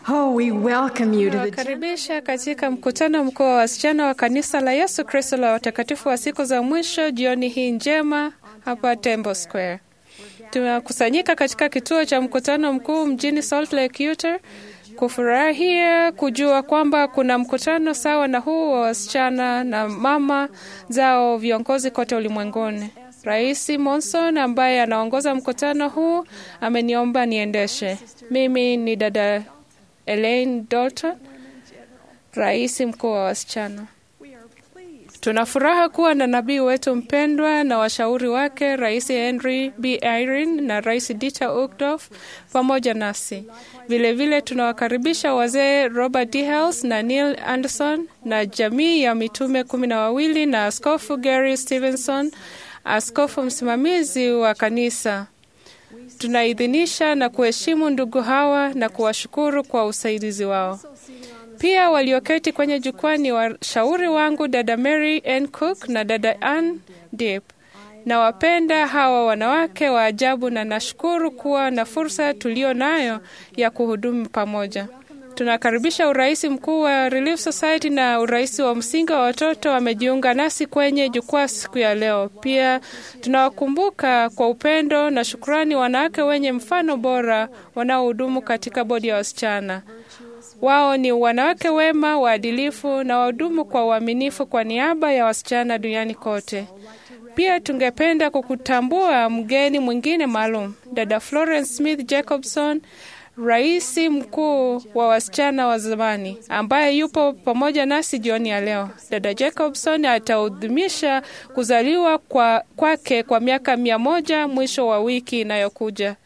Oh, we welcome you to the Nawakaribisha katika mkutano mkuu wa wasichana wa kanisa la Yesu Kristo la watakatifu wa siku za mwisho jioni hii njema hapa Temple Square. Tumekusanyika katika kituo cha mkutano mkuu mjini Salt Lake, Utah kufurahia kujua kwamba kuna mkutano sawa na huu wa wasichana na mama zao viongozi kote ulimwenguni. Rais Monson ambaye anaongoza mkutano huu ameniomba niendeshe. Mimi ni dada Elaine Dalton, rais mkuu wa wasichana. Tuna furaha kuwa na nabii wetu mpendwa na washauri wake Rais Henry B. Irene na Rais Dieter Uchtdorf pamoja nasi. Vilevile tunawakaribisha wazee Robert D. Hales na Neil Anderson na jamii ya mitume kumi na wawili na Askofu Gary Stevenson, askofu msimamizi wa kanisa. Tunaidhinisha na kuheshimu ndugu hawa na kuwashukuru kwa usaidizi wao. Pia walioketi kwenye jukwaa ni washauri wangu dada Mary N. Cook na dada Ann Deep. Nawapenda hawa wanawake wa ajabu na nashukuru kuwa na fursa tulio nayo ya kuhudumu pamoja. Tunakaribisha urais mkuu wa Relief Society na urais wa msingi wa watoto wamejiunga nasi kwenye jukwaa siku ya leo. Pia tunawakumbuka kwa upendo na shukrani wanawake wenye mfano bora wanaohudumu katika bodi ya wasichana. Wao ni wanawake wema, waadilifu na wahudumu kwa uaminifu kwa niaba ya wasichana duniani kote. Pia tungependa kukutambua mgeni mwingine maalum, dada Florence Smith Jacobson, rais mkuu wa wasichana wa zamani ambaye yupo pamoja nasi jioni ya leo. Dada Jacobson ataadhimisha kuzaliwa kwa kwake kwa miaka mia moja mwisho wa wiki inayokuja.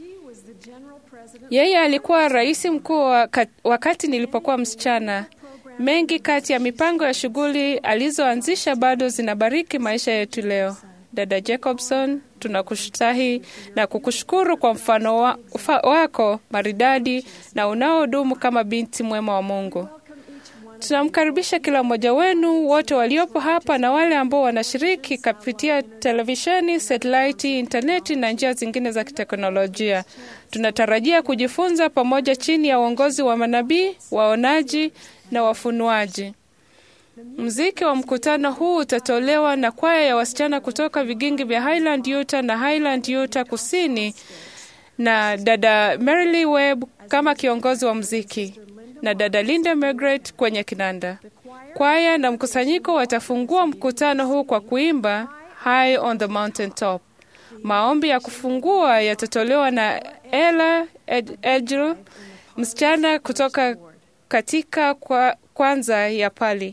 Yeye alikuwa rais mkuu wakati nilipokuwa msichana. Mengi kati ya mipango ya shughuli alizoanzisha bado zinabariki maisha yetu leo. Dada Jacobson, tunakushtahi na kukushukuru kwa mfano wa, ufa, wako maridadi na unaodumu kama binti mwema wa Mungu. Tunamkaribisha kila mmoja wenu wote waliopo hapa na wale ambao wanashiriki kupitia televisheni, satelaiti, intaneti na njia zingine za kiteknolojia. Tunatarajia kujifunza pamoja chini ya uongozi wa manabii, waonaji na wafunuaji. Mziki wa mkutano huu utatolewa na kwaya ya wasichana kutoka vigingi vya Highland Utah na Highland Utah Kusini na dada Merily Webb kama kiongozi wa mziki na dada Linda Margaret kwenye kinanda. Kwaya na mkusanyiko watafungua mkutano huu kwa kuimba High on the Mountain Top. Maombi ya kufungua yatatolewa na Ella Ed Edgel, msichana kutoka katika kwa kwanza ya Pali.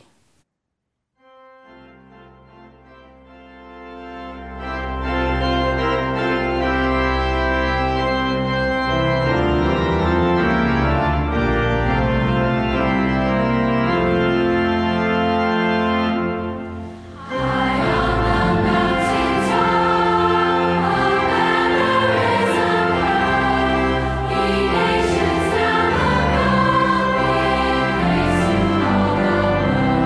Nations now are coming, grace to all the world.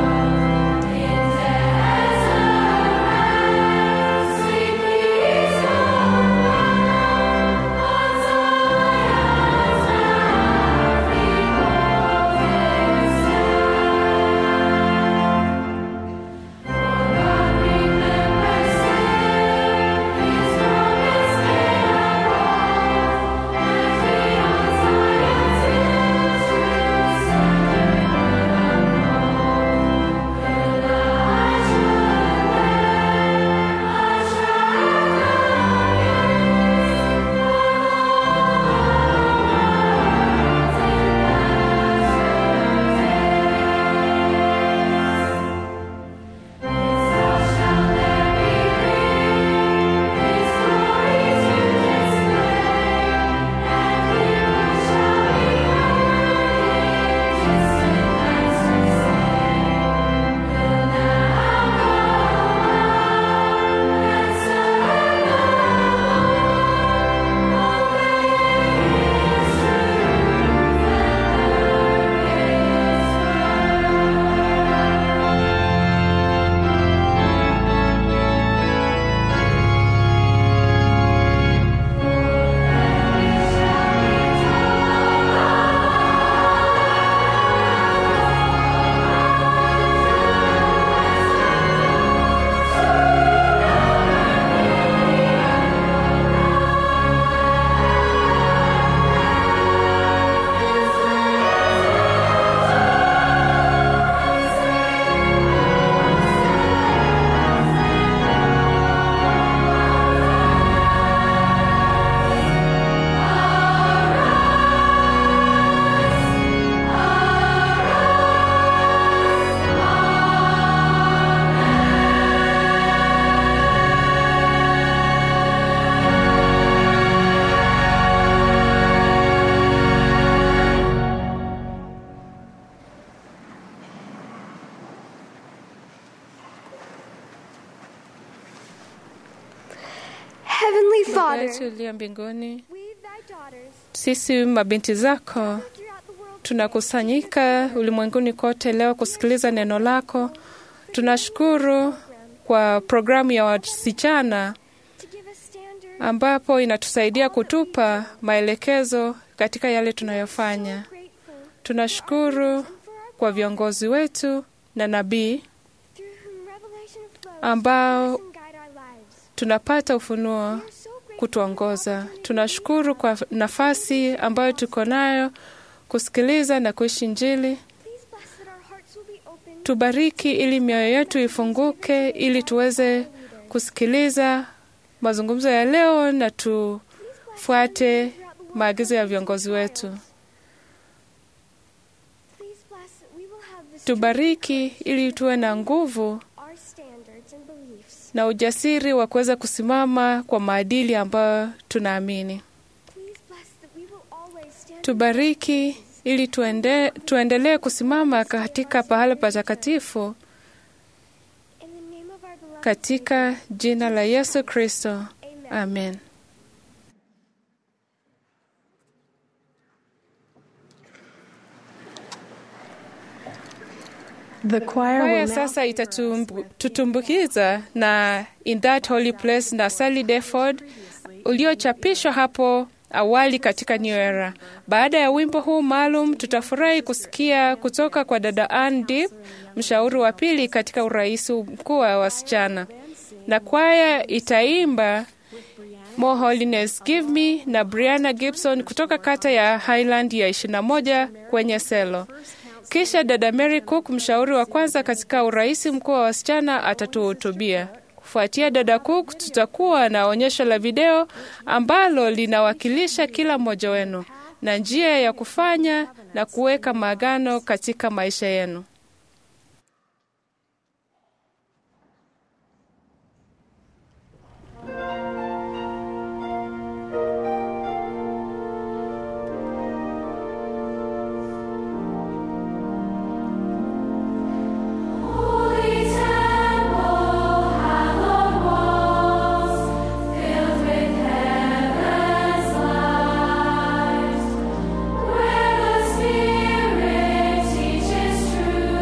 Baba Father, yetu uliye mbinguni, we, thy daughters, sisi mabinti zako throughout the world, tunakusanyika ulimwenguni kote leo kusikiliza neno lako. Tunashukuru kwa programu ya wasichana to give us standards, ambapo inatusaidia kutupa maelekezo katika yale tunayofanya. grateful Tunashukuru and for our kwa viongozi wetu na nabii through whom revelation flows ambao and guide our lives. tunapata ufunuo We are so grateful kutuongoza. Tunashukuru kwa nafasi ambayo tuko nayo kusikiliza na kuishi Injili. Please bless that our hearts will be open Tubariki ili mioyo yetu ifunguke, ili tuweze kusikiliza mazungumzo ya leo na tufuate maagizo ya viongozi wetu. Please bless that we will have the strength Tubariki ili tuwe na nguvu our standards and beliefs. na ujasiri wa kuweza kusimama kwa maadili ambayo tunaamini. Please bless that we will always stand Tubariki ili tuende, tuendelee kusimama katika pahala patakatifu in the name of our beloved katika jina la Yesu Kristo. Amen. Amen. The choir Kwaya will now sasa itatutumbukiza na In That Holy Place na Sally Deford uliochapishwa hapo awali katika New Era. Baada ya wimbo huu maalum, tutafurahi kusikia kutoka kwa dada Ann Deep, mshauri wa pili katika urais mkuu wa wasichana, na kwaya itaimba More Holiness Give Me na Brianna Gibson kutoka kata ya Highland ya 21 kwenye selo. Kisha dada Mary Cook, mshauri wa kwanza katika urais mkuu wa wasichana, atatuhutubia. Kufuatia dada Cook, tutakuwa na onyesho la video ambalo linawakilisha kila mmoja wenu na njia ya kufanya na kuweka maagano katika maisha yenu. Holy temple, hallowed walls, filled with heaven's light, where the Spirit teaches truth.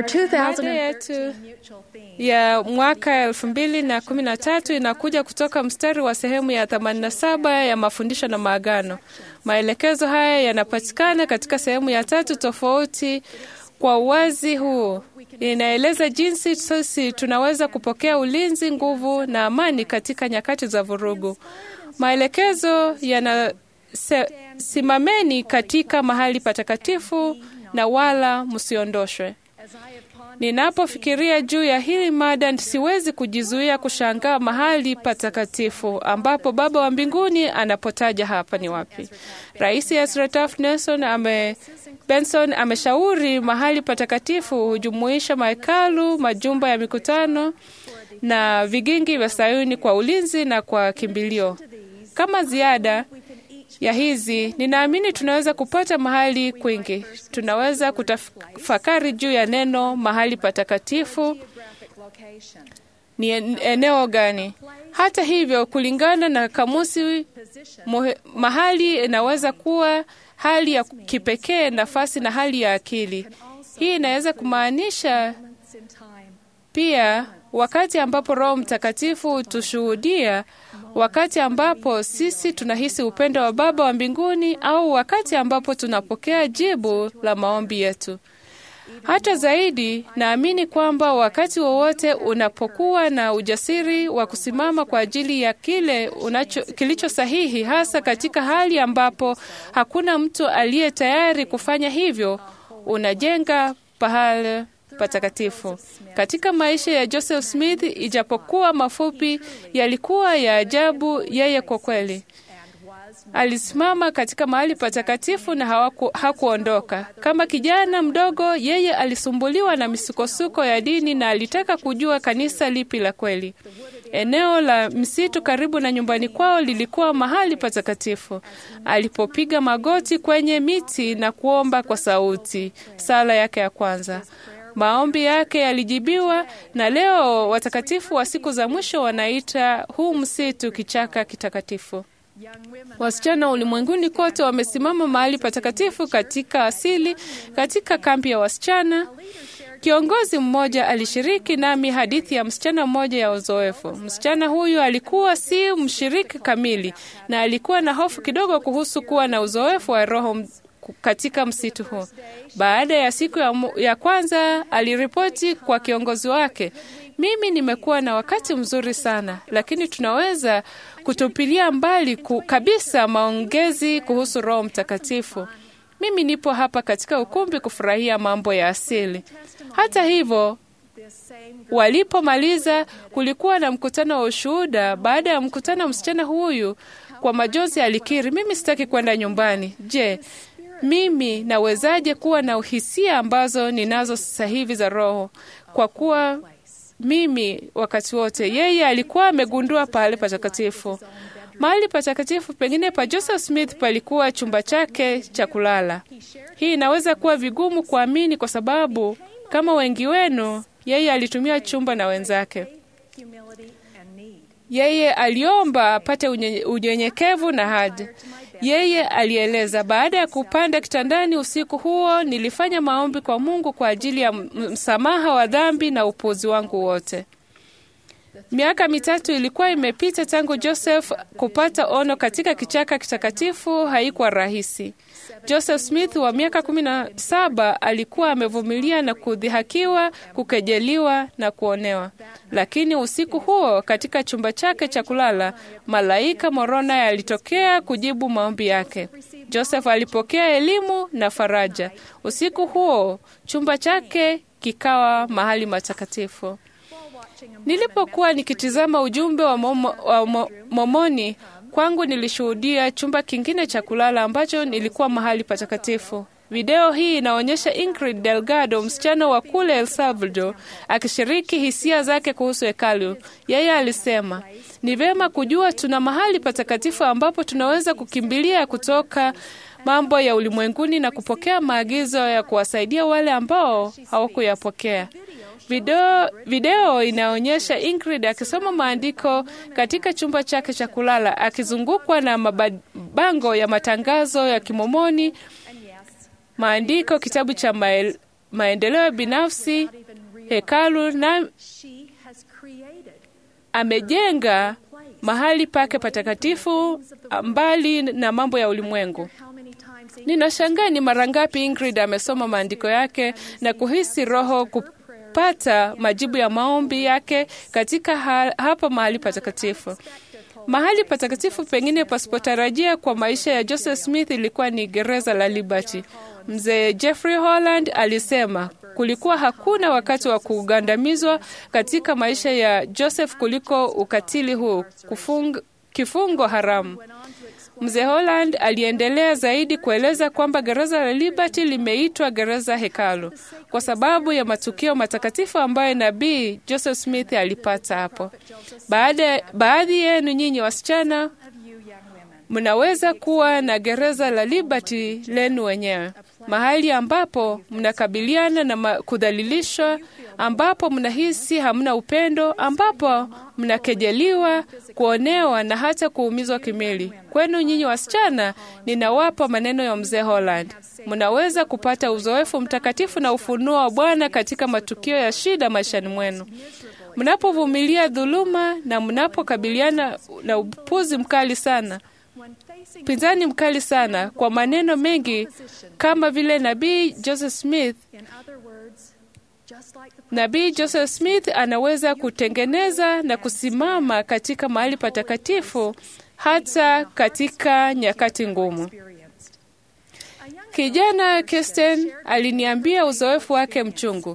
Our 2013 Mada yetu ya mwaka elfu mbili na kumi na tatu inakuja kutoka mstari wa sehemu ya 87 ya mafundisho na maagano. Maelekezo haya yanapatikana katika sehemu ya tatu tofauti. Kwa uwazi huu inaeleza jinsi sisi tunaweza kupokea ulinzi, nguvu na amani katika nyakati za vurugu. Maelekezo yana se, simameni katika mahali patakatifu na wala msiondoshwe. Ninapofikiria juu ya hili mada, siwezi kujizuia kushangaa mahali patakatifu ambapo Baba wa mbinguni anapotaja hapa ni wapi. Rais Ezra Taft Nelson ame Benson ameshauri mahali patakatifu hujumuisha mahekalu, majumba ya mikutano na vigingi vya Sayuni kwa ulinzi na kwa kimbilio. Kama ziada ya hizi, ninaamini tunaweza kupata mahali kwingi. Tunaweza kutafakari juu ya neno mahali patakatifu ni en- eneo gani. Hata hivyo, kulingana na kamusi, muhe, mahali inaweza kuwa hali ya kipekee, nafasi na hali ya akili. Hii inaweza kumaanisha pia wakati ambapo Roho Mtakatifu hutushuhudia, wakati ambapo sisi tunahisi upendo wa Baba wa mbinguni, au wakati ambapo tunapokea jibu la maombi yetu. Hata zaidi, naamini kwamba wakati wowote unapokuwa na ujasiri wa kusimama kwa ajili ya kile unacho, kilicho sahihi, hasa katika hali ambapo hakuna mtu aliye tayari kufanya hivyo, unajenga pahali patakatifu. Katika maisha ya Joseph Smith, ijapokuwa mafupi, yalikuwa ya ajabu. Yeye kwa kweli alisimama katika mahali patakatifu na hawaku, hakuondoka. Kama kijana mdogo, yeye alisumbuliwa na misukosuko ya dini na alitaka kujua kanisa lipi la kweli. Eneo la msitu karibu na nyumbani kwao lilikuwa mahali patakatifu. Alipopiga magoti kwenye miti na kuomba kwa sauti, sala yake ya kwanza, maombi yake yalijibiwa, na leo watakatifu wa siku za mwisho wanaita huu msitu kichaka kitakatifu. Wasichana ulimwenguni kote wamesimama mahali patakatifu katika asili, katika kambi ya wasichana. Kiongozi mmoja alishiriki nami hadithi ya msichana mmoja ya uzoefu. Msichana huyu alikuwa si mshiriki kamili na alikuwa na hofu kidogo kuhusu kuwa na uzoefu wa roho m- katika msitu huu. Baada ya siku ya, mu- ya kwanza aliripoti kwa kiongozi wake, mimi nimekuwa na wakati mzuri sana, lakini tunaweza kutupilia mbali ku, kabisa maongezi kuhusu Roho Mtakatifu. Mimi nipo hapa katika ukumbi kufurahia mambo ya asili. Hata hivyo, walipomaliza kulikuwa na mkutano wa ushuhuda. Baada ya mkutano, msichana huyu kwa majonzi alikiri, mimi sitaki kwenda nyumbani. Je, mimi nawezaje kuwa na uhisia ambazo ninazo sasa hivi za Roho? Kwa kuwa mimi wakati wote yeye alikuwa amegundua pahali patakatifu. Mahali patakatifu pengine pa Joseph Smith palikuwa chumba chake cha kulala. Hii inaweza kuwa vigumu kuamini kwa sababu kama wengi wenu, yeye alitumia chumba na wenzake. Yeye aliomba apate unye- unyenyekevu na haja. Yeye alieleza, baada ya kupanda kitandani usiku huo, nilifanya maombi kwa Mungu kwa ajili ya m- msamaha wa dhambi na upuuzi wangu wote. Miaka mitatu ilikuwa imepita tangu Joseph kupata ono katika kichaka kitakatifu. Haikuwa rahisi. Joseph Smith wa miaka kumi na saba alikuwa amevumilia na kudhihakiwa, kukejeliwa na kuonewa, lakini usiku huo katika chumba chake cha kulala, malaika Moroni alitokea kujibu maombi yake. Joseph alipokea elimu na faraja. Usiku huo chumba chake kikawa mahali matakatifu. Nilipokuwa nikitizama ujumbe wa, momo, wa mo, Momoni kwangu, nilishuhudia chumba kingine cha kulala ambacho nilikuwa mahali patakatifu. Video hii inaonyesha Ingrid Delgado, msichana wa kule El Salvador, akishiriki hisia zake kuhusu hekalu. Yeye alisema, ni vema kujua tuna mahali patakatifu ambapo tunaweza kukimbilia kutoka mambo ya ulimwenguni na kupokea maagizo ya kuwasaidia wale ambao hawakuyapokea. Video, video inaonyesha Ingrid akisoma maandiko katika chumba chake cha kulala akizungukwa na mabango ya matangazo ya Kimomoni, maandiko, kitabu cha mael, maendeleo binafsi, hekalu na She has created amejenga mahali pake patakatifu mbali na mambo ya ulimwengu. how many times in Ninashangaa ni mara ngapi Ingrid amesoma maandiko yake na kuhisi Roho kupata majibu ya maombi yake katika ha hapa mahali patakatifu. Mahali patakatifu pengine pasipotarajia kwa maisha ya Joseph Smith ilikuwa ni gereza la Liberty. Mzee Jeffrey Holland alisema kulikuwa hakuna wakati wa kugandamizwa katika maisha ya Joseph kuliko ukatili huu, kufung, kifungo haramu. Mzee Holland aliendelea zaidi kueleza kwamba gereza la Liberty limeitwa gereza hekalu kwa sababu ya matukio matakatifu ambayo nabii Joseph Smith alipata hapo. Baada, baadhi yenu nyinyi wasichana of you young women. mnaweza kuwa na gereza la Liberty lenu wenyewe, mahali ambapo mnakabiliana na ma- kudhalilishwa, ambapo mnahisi hamna upendo, ambapo mnakejeliwa, kuonewa na hata kuumizwa kimwili. Kwenu nyinyi wasichana, ninawapa maneno ya mzee Holland. Mnaweza kupata uzoefu mtakatifu na ufunuo wa Bwana katika matukio ya shida maishani mwenu mnapovumilia dhuluma na mnapokabiliana na upuzi mkali sana When facing pinzani mkali sana kwa maneno mengi kama vile nabii Joseph Smith. in other words, just like the Nabii Joseph Smith anaweza kutengeneza na kusimama katika mahali patakatifu hata katika nyakati ngumu. experienced. A young Kijana Kirsten aliniambia uzoefu wake mchungu.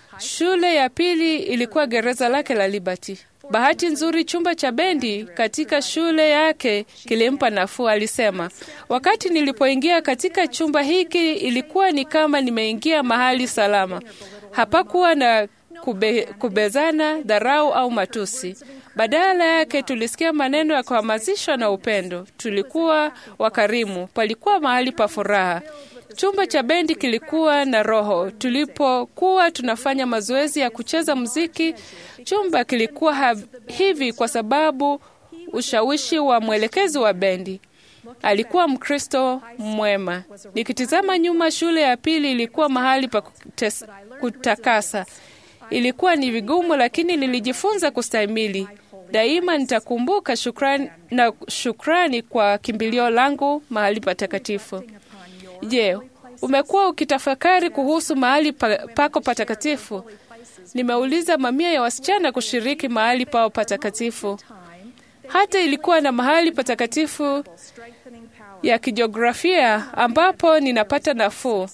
Shule ya pili ilikuwa gereza lake la Liberty. Bahati nzuri, chumba cha bendi katika shule yake kilimpa nafuu. Alisema, wakati nilipoingia katika chumba hiki ilikuwa ni kama nimeingia mahali salama. Hapakuwa na kube, kubezana, dharau au matusi. Badala yake tulisikia maneno ya kuhamasishwa na upendo. Tulikuwa wakarimu, palikuwa mahali pa furaha. Chumba cha bendi kilikuwa na roho. Tulipokuwa tunafanya mazoezi ya kucheza muziki, chumba kilikuwa ha hivi kwa sababu ushawishi wa mwelekezi wa bendi. Alikuwa Mkristo mwema. Nikitizama nyuma, shule ya pili ilikuwa mahali pa kutes, kutakasa. Ilikuwa ni vigumu, lakini nilijifunza kustahimili. Daima nitakumbuka shukrani, na shukrani kwa kimbilio langu mahali patakatifu. Je, umekuwa ukitafakari kuhusu mahali pa, pako patakatifu? Nimeuliza mamia ya wasichana kushiriki mahali pao patakatifu. Hata ilikuwa na mahali patakatifu strengthening power. ya kijiografia ambapo ninapata nafuu,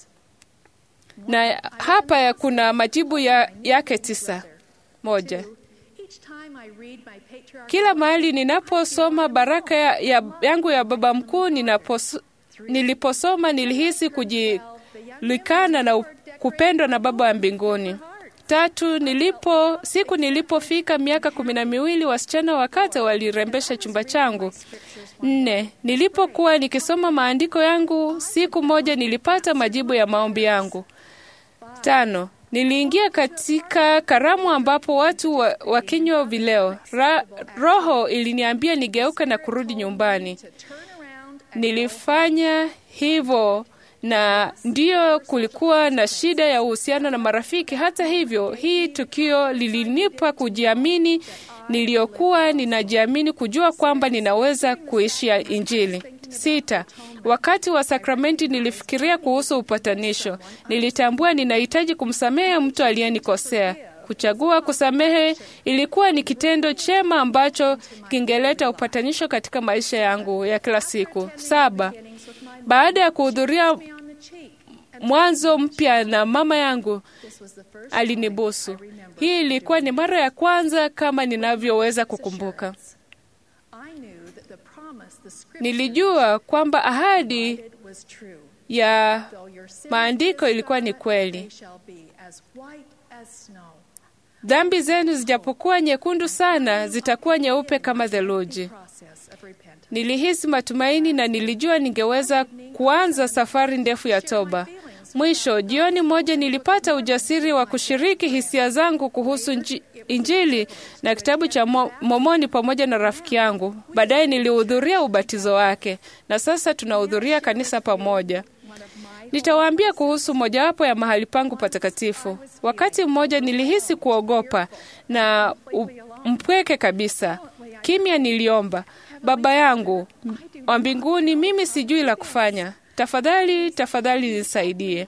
na hapa ya kuna majibu ya, yake tisa. Moja, Each time I read my patriarchal kila mahali ninaposoma baraka ya, ya, yangu ya baba mkuu ninapos, niliposoma nilihisi kujilikana na u- kupendwa na baba wa mbinguni. Tatu, nilipo siku nilipofika miaka kumi na miwili wasichana wakate walirembesha chumba changu. Nne, nilipokuwa nikisoma maandiko yangu siku moja nilipata majibu ya maombi yangu. Tano, niliingia katika karamu ambapo watu wa, wakinywa vileo. Ra, roho iliniambia nigeuke na kurudi nyumbani. turn around Nilifanya hivyo na ndiyo kulikuwa na shida ya uhusiano na marafiki. Hata hivyo, hii tukio lilinipa kujiamini niliyokuwa ninajiamini, kujua kwamba ninaweza kuishi ya Injili. Sita, wakati wa sakramenti nilifikiria kuhusu upatanisho. Nilitambua ninahitaji kumsamehe mtu aliyenikosea. Kuchagua kusamehe ilikuwa ni kitendo chema ambacho kingeleta upatanisho katika maisha yangu ya kila siku. Saba, baada ya kuhudhuria on the cheek. mwanzo mpya na mama yangu This was the first alinibusu. Hii ilikuwa ni mara ya kwanza kama ninavyoweza kukumbuka. I knew that the promise the scripture Nilijua kwamba ahadi did was true. ya Though your sins maandiko be ilikuwa ni scarlet, kweli. they shall be as white as snow. Dhambi zenu zijapokuwa nyekundu sana, zitakuwa nyeupe kama theluji. Process of repentance. Nilihisi matumaini na nilijua ningeweza kuanza safari ndefu ya toba. Mwisho, jioni moja nilipata ujasiri wa kushiriki hisia zangu kuhusu nji- Injili na kitabu cha Mo- Mormoni pamoja na rafiki yangu. Baadaye nilihudhuria ubatizo wake na sasa tunahudhuria kanisa pamoja. Nitawaambia kuhusu mojawapo ya mahali pangu patakatifu. Wakati mmoja nilihisi kuogopa na u- mpweke kabisa. Kimya niliomba, Baba yangu wa mbinguni, mimi sijui la kufanya. Tafadhali, tafadhali nisaidie.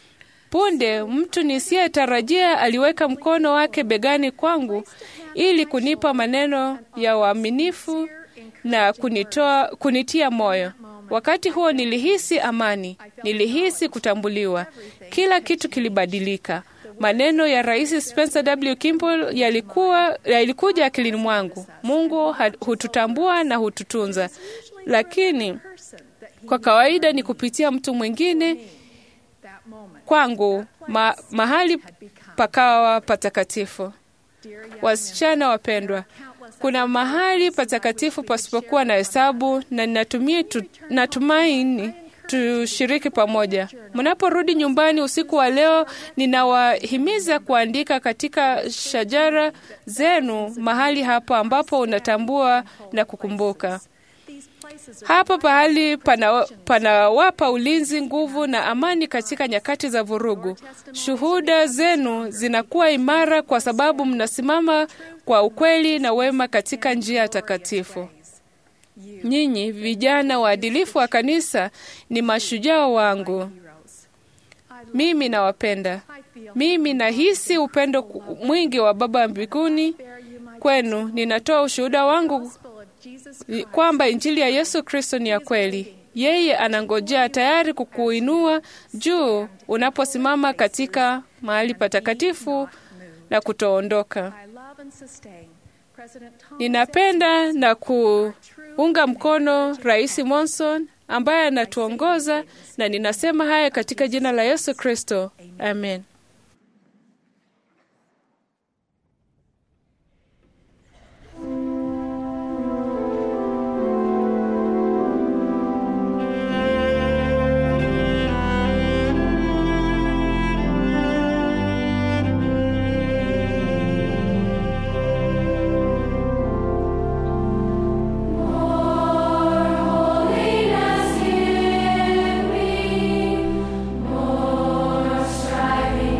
Punde mtu nisiyetarajia aliweka mkono wake begani kwangu ili kunipa maneno ya uaminifu na kunitoa, kunitia moyo. Wakati huo nilihisi amani, nilihisi kutambuliwa. Kila kitu kilibadilika. Maneno ya Rais Spencer W. Kimball yalikuwa yalikuja akilini mwangu. Mungu ha- hututambua na hututunza, lakini kwa kawaida ni kupitia mtu mwingine that moment. kwangu ma, mahali pakawa patakatifu. Wasichana wapendwa, kuna mahali patakatifu pasipokuwa na hesabu, na ninatumia tu, natumaini tushiriki pamoja. Mnaporudi nyumbani usiku wa leo, ninawahimiza kuandika katika shajara zenu mahali hapo ambapo unatambua na kukumbuka. These places are Hapa pahali pana- panawapa ulinzi, nguvu na amani katika nyakati za vurugu. Shuhuda zenu zinakuwa imara kwa sababu mnasimama kwa ukweli na wema katika njia takatifu. Nyinyi vijana waadilifu wa kanisa ni mashujaa wangu. heroes. Mimi nawapenda. I feel Mimi nahisi upendo ku- mwingi wa Baba mbinguni bear you my kwenu. Ninatoa ushuhuda wangu gospel of Jesus Christ. kwamba injili ya Yesu Kristo ni ya kweli. Yeye anangojea tayari kukuinua juu unaposimama katika mahali patakatifu na kutoondoka. I love and sustain President Thomas Ninapenda na kuunga mkono Rais Monson ambaye anatuongoza, na ninasema haya katika jina la Yesu Kristo, amen. Holiness give me more striving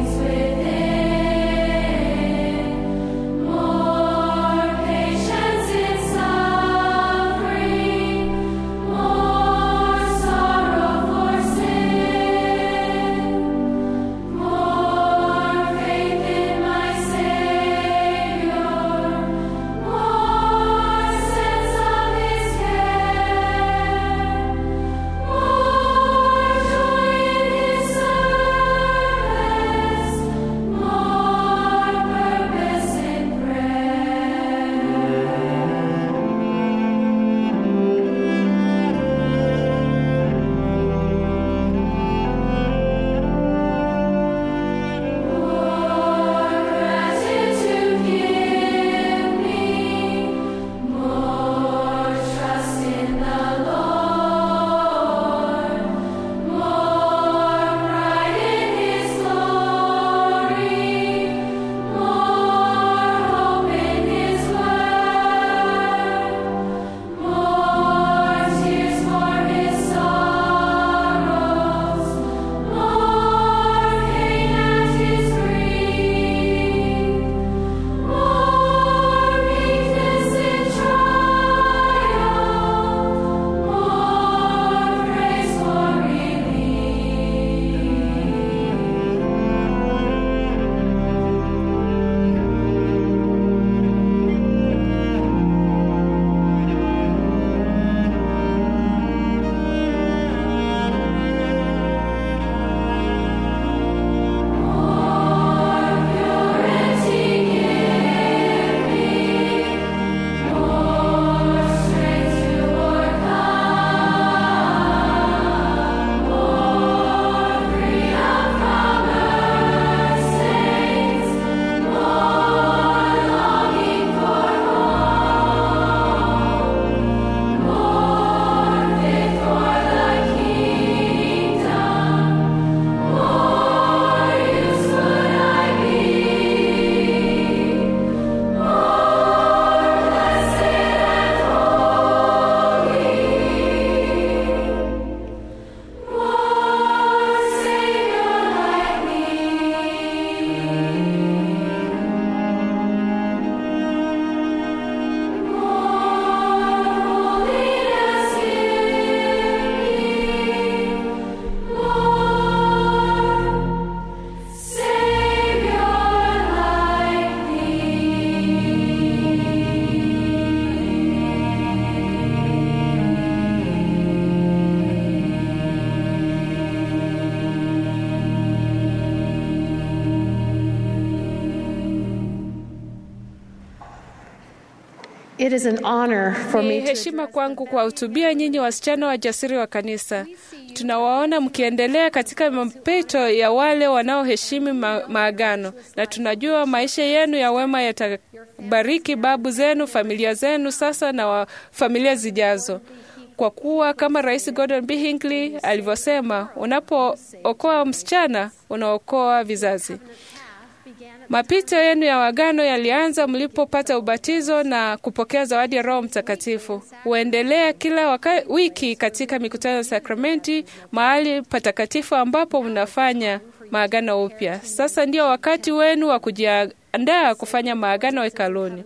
It is an honor for Ni me to heshima kwangu kuwahutubia nyinyi wasichana wajasiri wa kanisa. Tunawaona mkiendelea katika mapito ya wale wanaoheshimu ma maagano, na tunajua maisha yenu ya wema yatabariki babu zenu, familia zenu sasa na wa familia zijazo, kwa kuwa kama Rais Gordon B. Hinckley alivyosema, unapookoa msichana unaokoa vizazi. Mapito yenu ya wagano yalianza mlipopata ubatizo na kupokea zawadi ya Roho Mtakatifu. Huendelea kila waka, wiki katika mikutano ya sakramenti, mahali patakatifu ambapo mnafanya maagano upya. Sasa ndio wakati wenu wa kujiandaa kufanya maagano hekaluni.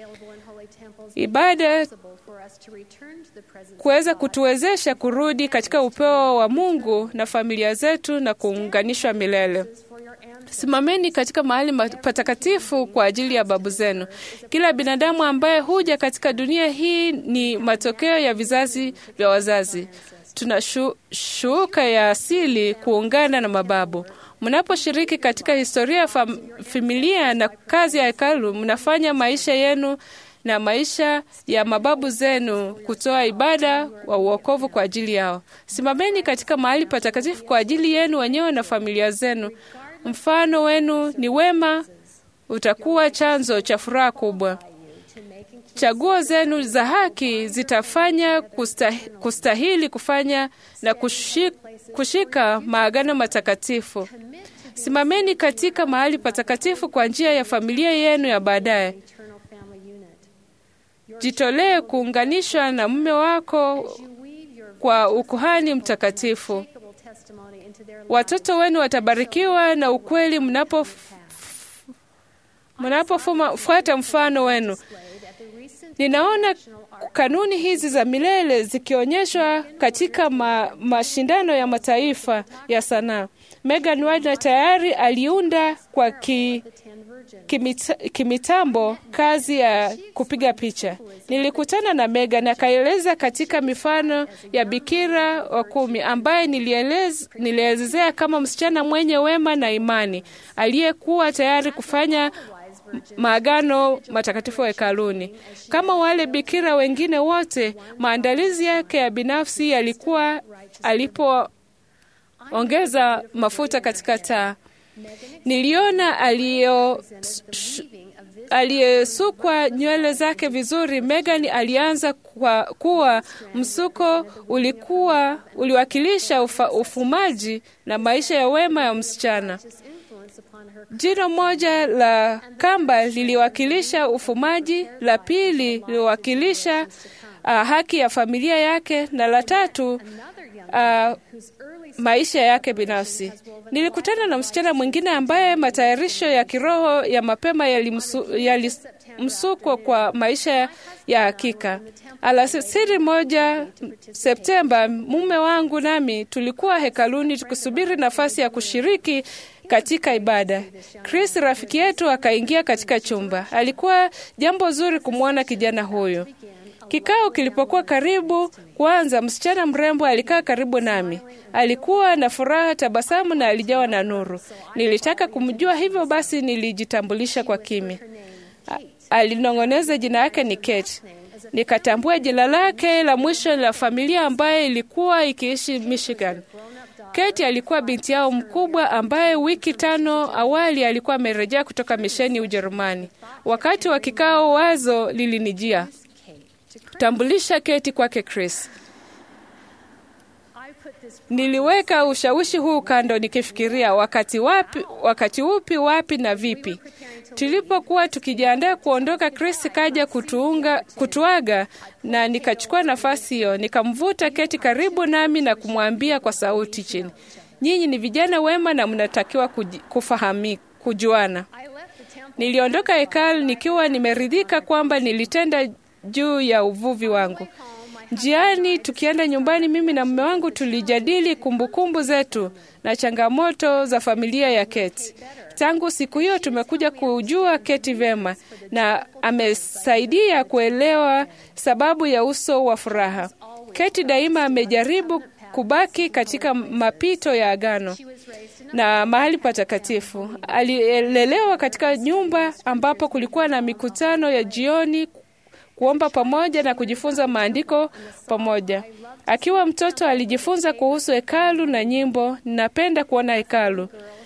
Ibada kuweza kutuwezesha kurudi katika upeo wa Mungu na familia zetu na kuunganishwa milele. Simameni katika mahali ma- patakatifu kwa ajili ya babu zenu. Kila binadamu ambaye huja katika dunia hii ni matokeo ya vizazi vya wazazi. Tuna shu, shuka ya asili kuungana na mababu. Mnaposhiriki katika historia ya fam, familia na kazi ya hekalu, mnafanya maisha yenu na maisha ya mababu zenu kutoa ibada wa uokovu kwa ajili yao. Simameni katika mahali patakatifu kwa ajili yenu wenyewe na familia zenu. Mfano wenu ni wema, utakuwa chanzo cha furaha kubwa. Chaguo zenu za haki zitafanya kustahili, kustahili kufanya na kushika, kushika maagano matakatifu. Simameni katika mahali patakatifu kwa njia ya familia yenu ya baadaye. Jitolee kuunganishwa na mume wako kwa ukuhani mtakatifu. Watoto wenu watabarikiwa na ukweli mnapo mnapofuata mfano wenu. Ninaona kanuni hizi za milele zikionyeshwa katika ma, mashindano ya mataifa ya sanaa. Megan Wagner tayari aliunda kwa ki, kimita, kimitambo kazi ya kupiga picha. Nilikutana na Megan akaeleza katika mifano ya Bikira wa kumi ambaye nilielez, nilielezea kama msichana mwenye wema na imani aliyekuwa tayari kufanya maagano matakatifu hekaluni. Kama wale bikira wengine wote, maandalizi yake ya binafsi yalikuwa alipoongeza mafuta katika taa. Niliona aliyo aliyesukwa nywele zake vizuri. Megan alianza kwa kuwa msuko ulikuwa uliwakilisha ufa, ufumaji na maisha ya wema ya msichana. Jino moja la kamba liliwakilisha ufumaji, la pili liliwakilisha uh, haki ya familia yake, na la tatu uh, maisha yake binafsi. Nilikutana na msichana mwingine ambaye matayarisho ya kiroho ya mapema yalimsukwa kwa maisha ya hakika. Alasiri moja Septemba, mume wangu nami tulikuwa hekaluni tukisubiri nafasi ya kushiriki katika ibada. Chris rafiki yetu akaingia katika chumba. Alikuwa jambo zuri kumwona kijana huyu. Kikao kilipokuwa karibu kuanza, msichana mrembo alikaa karibu nami. Alikuwa na furaha, tabasamu na alijawa na nuru. Nilitaka kumjua, hivyo basi nilijitambulisha kwa kimya. Alinong'oneza jina yake ni Kate. Nikatambua jina lake la mwisho la familia ambaye ilikuwa ikiishi Michigan. Kate alikuwa binti yao mkubwa ambaye wiki tano awali alikuwa amerejea kutoka misheni Ujerumani. Wakati wa kikao, wazo lilinijia tambulisha Kate kwake Chris. Niliweka ushawishi huu kando nikifikiria wakati wapi, wakati upi, wapi na vipi. Tulipokuwa tukijiandaa kuondoka, Chris kaja kutuunga, kutuaga na nikachukua nafasi hiyo, nikamvuta Keti karibu nami na kumwambia kwa sauti chini, nyinyi ni vijana wema na mnatakiwa kufahami, kujuana. Niliondoka hekalu nikiwa nimeridhika kwamba nilitenda juu ya uvuvi wangu. Njiani tukienda nyumbani, mimi na mume wangu tulijadili kumbukumbu zetu na changamoto za familia ya Keti. Tangu siku hiyo tumekuja kujua Keti vema na amesaidia kuelewa sababu ya uso wa furaha. Keti daima amejaribu kubaki katika mapito ya agano na mahali patakatifu. Alilelewa katika nyumba ambapo kulikuwa na mikutano ya jioni kuomba pamoja na kujifunza maandiko pamoja. Akiwa mtoto alijifunza kuhusu hekalu na nyimbo. Ninapenda kuona hekalu.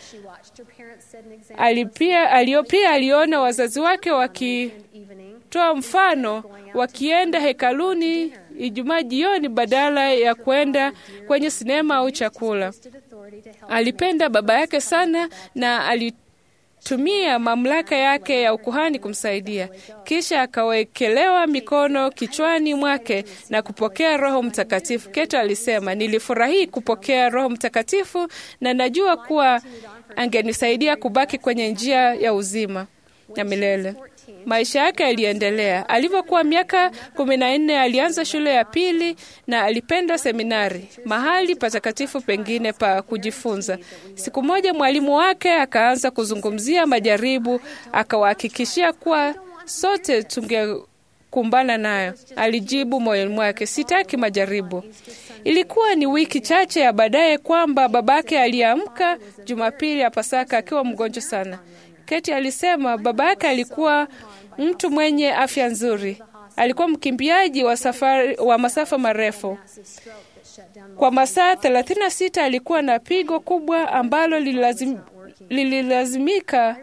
Alipia, alio, pia aliona wazazi wake wakitoa mfano wakienda hekaluni Ijumaa jioni badala ya kwenda kwenye sinema au chakula. Alipenda baba yake sana na alitumia mamlaka yake ya ukuhani kumsaidia. Kisha akawekelewa mikono kichwani mwake na kupokea Roho Mtakatifu. Keto alisema, nilifurahi kupokea Roho Mtakatifu na najua kuwa angenisaidia kubaki kwenye njia ya uzima ya milele. Maisha yake yaliendelea. Alivyokuwa miaka kumi na nne alianza shule ya pili na alipenda seminari, mahali patakatifu pengine pa kujifunza. Siku moja mwalimu wake akaanza kuzungumzia majaribu, akawahakikishia kuwa sote tungekumbana nayo. Alijibu moyoni mwake, sitaki majaribu. Ilikuwa ni wiki chache ya baadaye kwamba babake aliamka Jumapili ya Pasaka akiwa mgonjwa sana. Keti alisema baba yake alikuwa mtu mwenye afya nzuri. Alikuwa mkimbiaji wa safari wa masafa marefu. Kwa masaa 36 alikuwa na pigo kubwa ambalo lililazim, lililazimika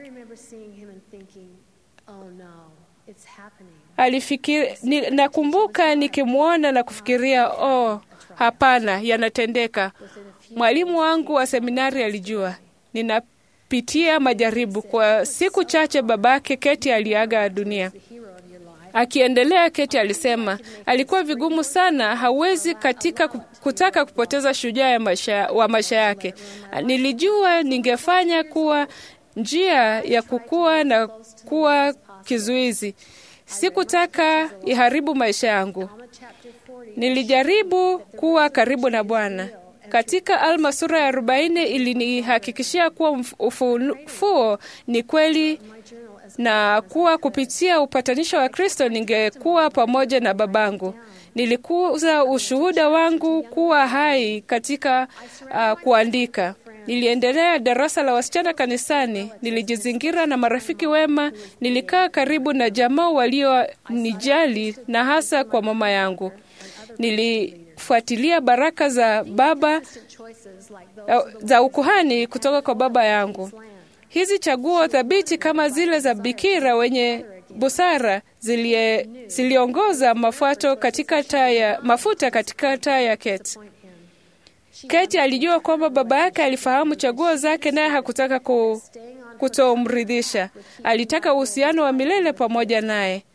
alifikiri, ni, nakumbuka nikimwona na kufikiria oh, hapana, yanatendeka. Mwalimu wangu wa seminari alijua nina pitia majaribu. Kwa siku chache babake Keti aliaga dunia. Akiendelea, Keti alisema alikuwa vigumu sana, hawezi katika kutaka kupoteza shujaa ya maisha, wa maisha yake. Nilijua ningefanya kuwa njia ya kukua na kuwa kizuizi. Sikutaka iharibu maisha yangu. Nilijaribu kuwa karibu na Bwana. Katika Alma sura ya arobaini ilinihakikishia kuwa ufufuo ni kweli na kuwa kupitia upatanisho wa Kristo ningekuwa pamoja na babangu. Nilikuza ushuhuda wangu kuwa hai katika uh, kuandika. Niliendelea darasa la wasichana kanisani. Nilijizingira na marafiki wema. Nilikaa karibu na jamaa walionijali na hasa kwa mama yangu. Nilifuatilia baraka za baba za ukuhani kutoka kwa baba yangu. Hizi chaguo thabiti kama zile za bikira wenye busara zilie, ziliongoza mafuato katika taa ya mafuta katika taa ya Keti. Keti alijua kwamba baba yake alifahamu chaguo zake, naye hakutaka ku, kutomridhisha. Alitaka uhusiano wa milele pamoja naye.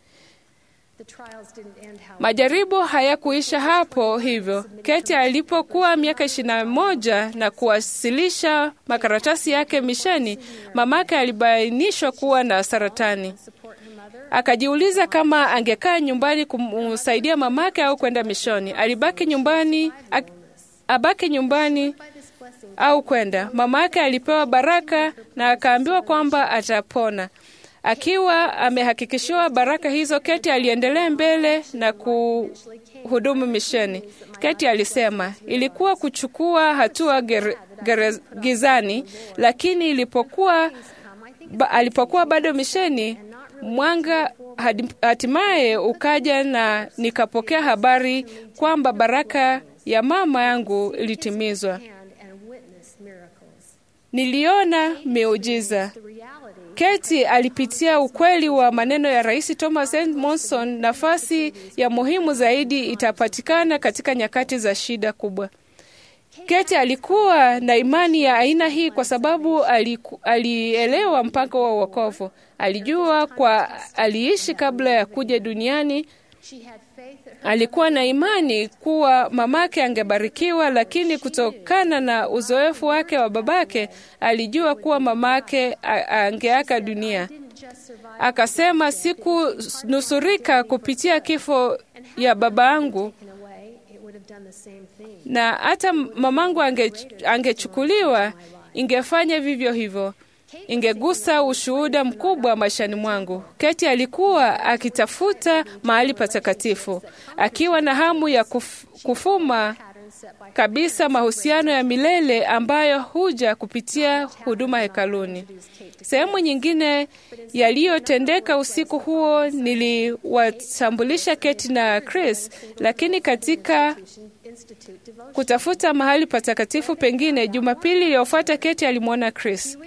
Majaribu hayakuisha hapo hivyo. Keti alipokuwa miaka ishirini na moja na kuwasilisha makaratasi yake misheni, mamake alibainishwa kuwa na saratani. Akajiuliza kama angekaa nyumbani kumsaidia mamake au kwenda mishoni. Alibaki nyumbani, abaki nyumbani au kwenda. Mamake alipewa baraka na akaambiwa kwamba atapona. Akiwa amehakikishiwa baraka hizo, Keti aliendelea mbele na kuhudumu misheni. Keti alisema ilikuwa kuchukua hatua ger, ger, gizani, lakini ilipokuwa ba, alipokuwa bado misheni, mwanga hatimaye ukaja na nikapokea habari kwamba baraka ya mama yangu ilitimizwa. Niliona miujiza. Keti alipitia ukweli wa maneno ya Rais Thomas N. Monson, nafasi ya muhimu zaidi itapatikana katika nyakati za shida kubwa. Keti alikuwa na imani ya aina hii kwa sababu aliku, alielewa mpango wa wokovu. Alijua kwa aliishi kabla ya kuja duniani. Alikuwa na imani kuwa mamake angebarikiwa, lakini kutokana na uzoefu wake wa babake alijua kuwa mamake angeaka dunia. Akasema, sikunusurika kupitia kifo ya baba yangu, na hata mamangu ange, angechukuliwa ingefanya vivyo hivyo ingegusa ushuhuda mkubwa maishani mwangu. Keti alikuwa akitafuta mahali patakatifu, akiwa na hamu ya kuf, kufuma kabisa mahusiano ya milele ambayo huja kupitia huduma hekaluni. Sehemu nyingine yaliyotendeka usiku huo niliwatambulisha Keti na Chris, lakini katika kutafuta mahali patakatifu pengine, Jumapili iliyofuata Keti alimwona Chris.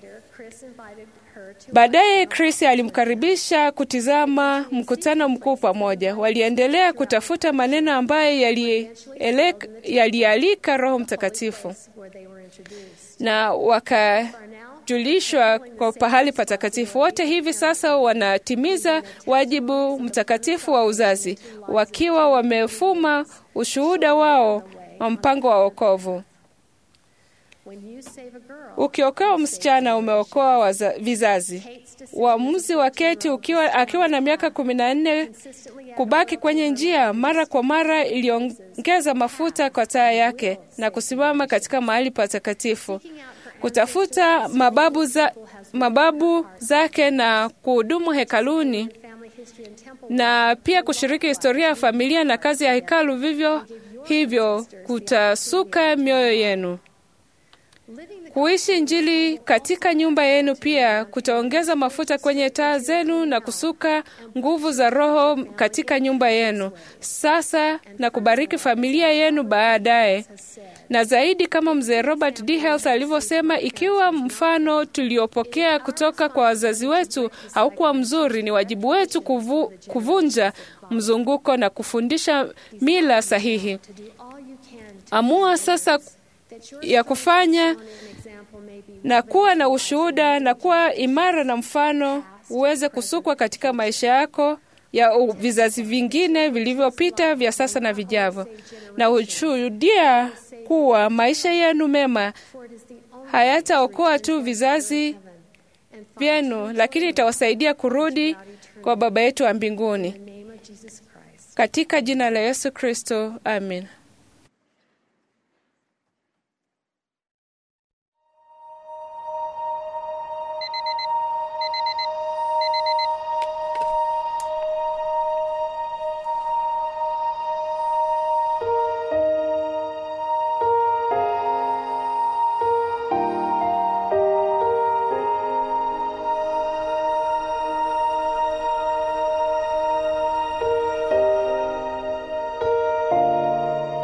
Baadaye Chris alimkaribisha kutizama mkutano mkuu pamoja. Waliendelea kutafuta maneno ambayo yalielek- yalialika Roho Mtakatifu na wakajulishwa kwa pahali patakatifu. Wote hivi sasa wanatimiza wajibu mtakatifu wa uzazi, wakiwa wamefuma ushuhuda wao wa mpango wa wokovu. Ukiokoa msichana umeokoa waza- vizazi. Uamuzi wa Keti ukiwa, akiwa na miaka kumi na nne kubaki kwenye njia mara kwa mara iliongeza mafuta kwa taa yake na kusimama katika mahali patakatifu kutafuta mababu, za, mababu zake na kuhudumu hekaluni na pia kushiriki historia ya familia na kazi ya hekalu. Vivyo hivyo kutasuka mioyo yenu. Kuishi Injili katika nyumba yenu pia kutaongeza mafuta kwenye taa zenu na kusuka nguvu za Roho katika nyumba yenu sasa na kubariki familia yenu baadaye. Na zaidi, kama mzee Robert D. Hales alivyosema, ikiwa mfano tuliopokea kutoka kwa wazazi wetu haukuwa mzuri, ni wajibu wetu kuvu, kuvunja mzunguko na kufundisha mila sahihi. Amua sasa ya kufanya na kuwa na ushuhuda na kuwa imara na mfano uweze kusukwa katika maisha yako ya u- vizazi vingine vilivyopita vya sasa na vijavyo, na ushuhudia kuwa maisha yenu mema hayataokoa tu vizazi vyenu, lakini itawasaidia kurudi kwa Baba yetu wa mbinguni. Katika jina la Yesu Kristo, amin. Thank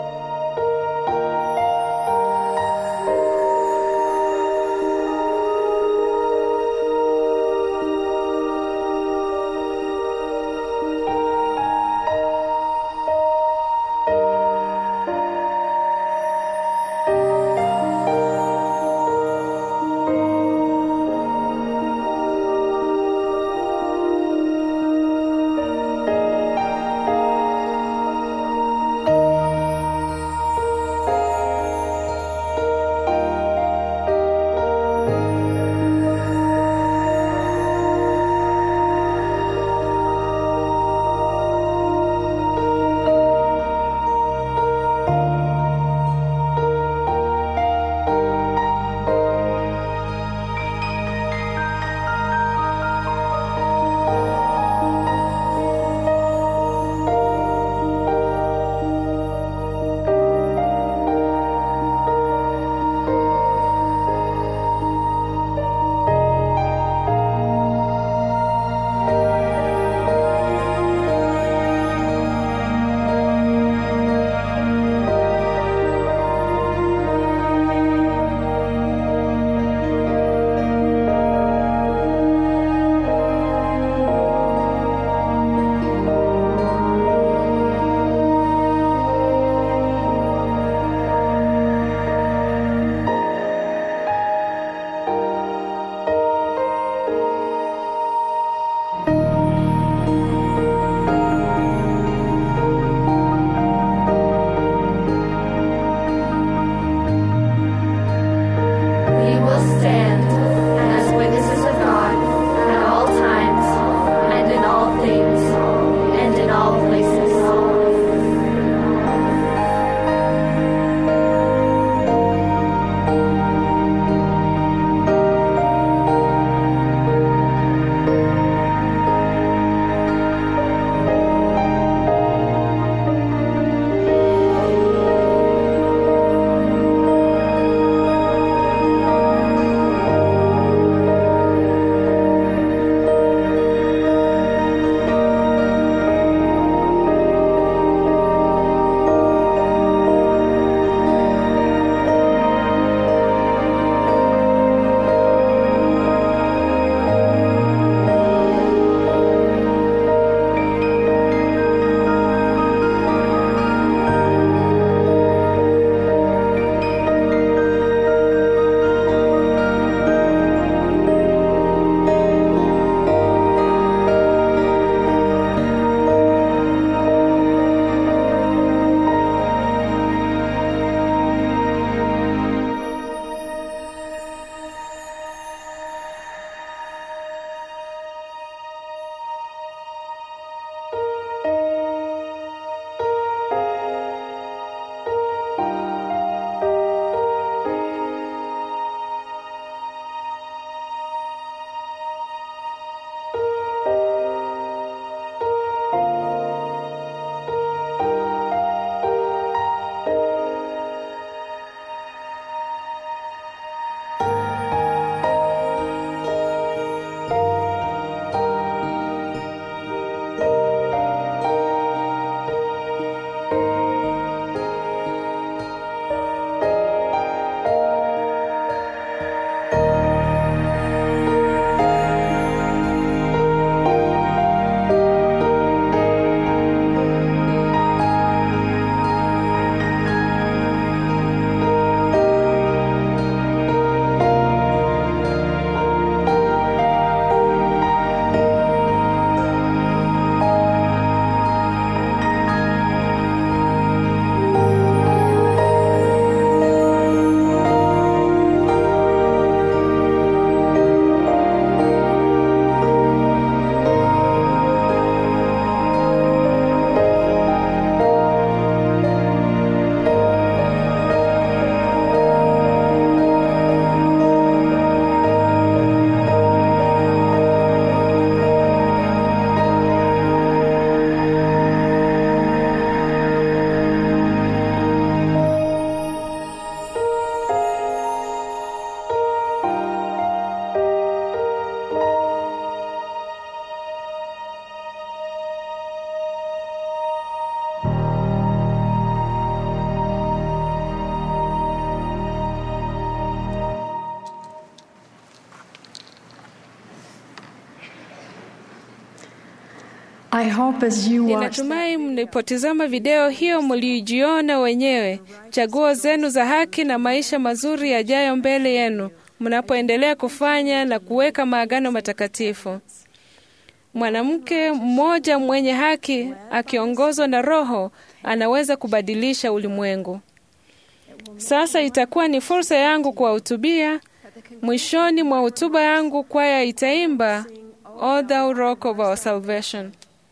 I hope as you watch Ninatumai mlipotizama video hiyo mlijiona wenyewe chaguo zenu za haki na maisha mazuri yajayo mbele yenu mnapoendelea kufanya na kuweka maagano matakatifu. Mwanamke mmoja mwenye haki akiongozwa na Roho anaweza kubadilisha ulimwengu. Sasa itakuwa ni fursa yangu kuwahutubia. Mwishoni mwa hotuba yangu, kwaya itaimba O thou rock of our salvation.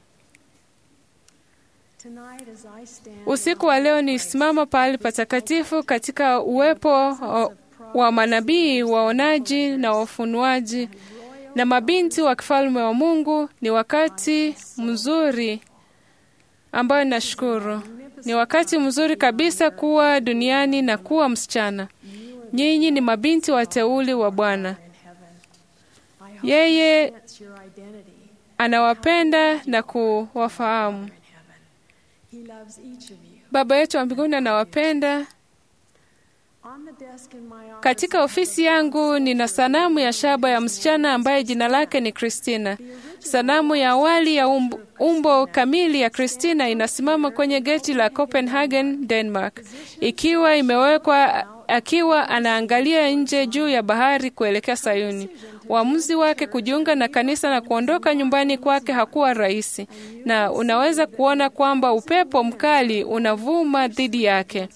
tonight as I stand Usiku wa leo nisimama pahali patakatifu katika uwepo wa- wa manabii, waonaji na wafunuaji na mabinti wa kifalme wa Mungu. Ni wakati mzuri ambayo nashukuru. Ni wakati mzuri kabisa kuwa duniani na kuwa msichana. Nyinyi ni mabinti wateuli wa Bwana. Yeye that's your identity anawapenda na kuwafahamu. in heaven. He loves each of you. Baba yetu wa mbinguni anawapenda. On the desk in my office, Katika ofisi yangu nina sanamu ya shaba ya msichana ambaye jina lake ni Kristina. Sanamu ya awali ya umbo, umbo kamili ya Kristina inasimama kwenye geti la Copenhagen, Denmark, ikiwa imewekwa akiwa anaangalia nje juu ya bahari kuelekea Sayuni. Uamuzi wake kujiunga na kanisa na kuondoka nyumbani kwake hakuwa rahisi, na unaweza kuona kwamba upepo mkali unavuma dhidi yake.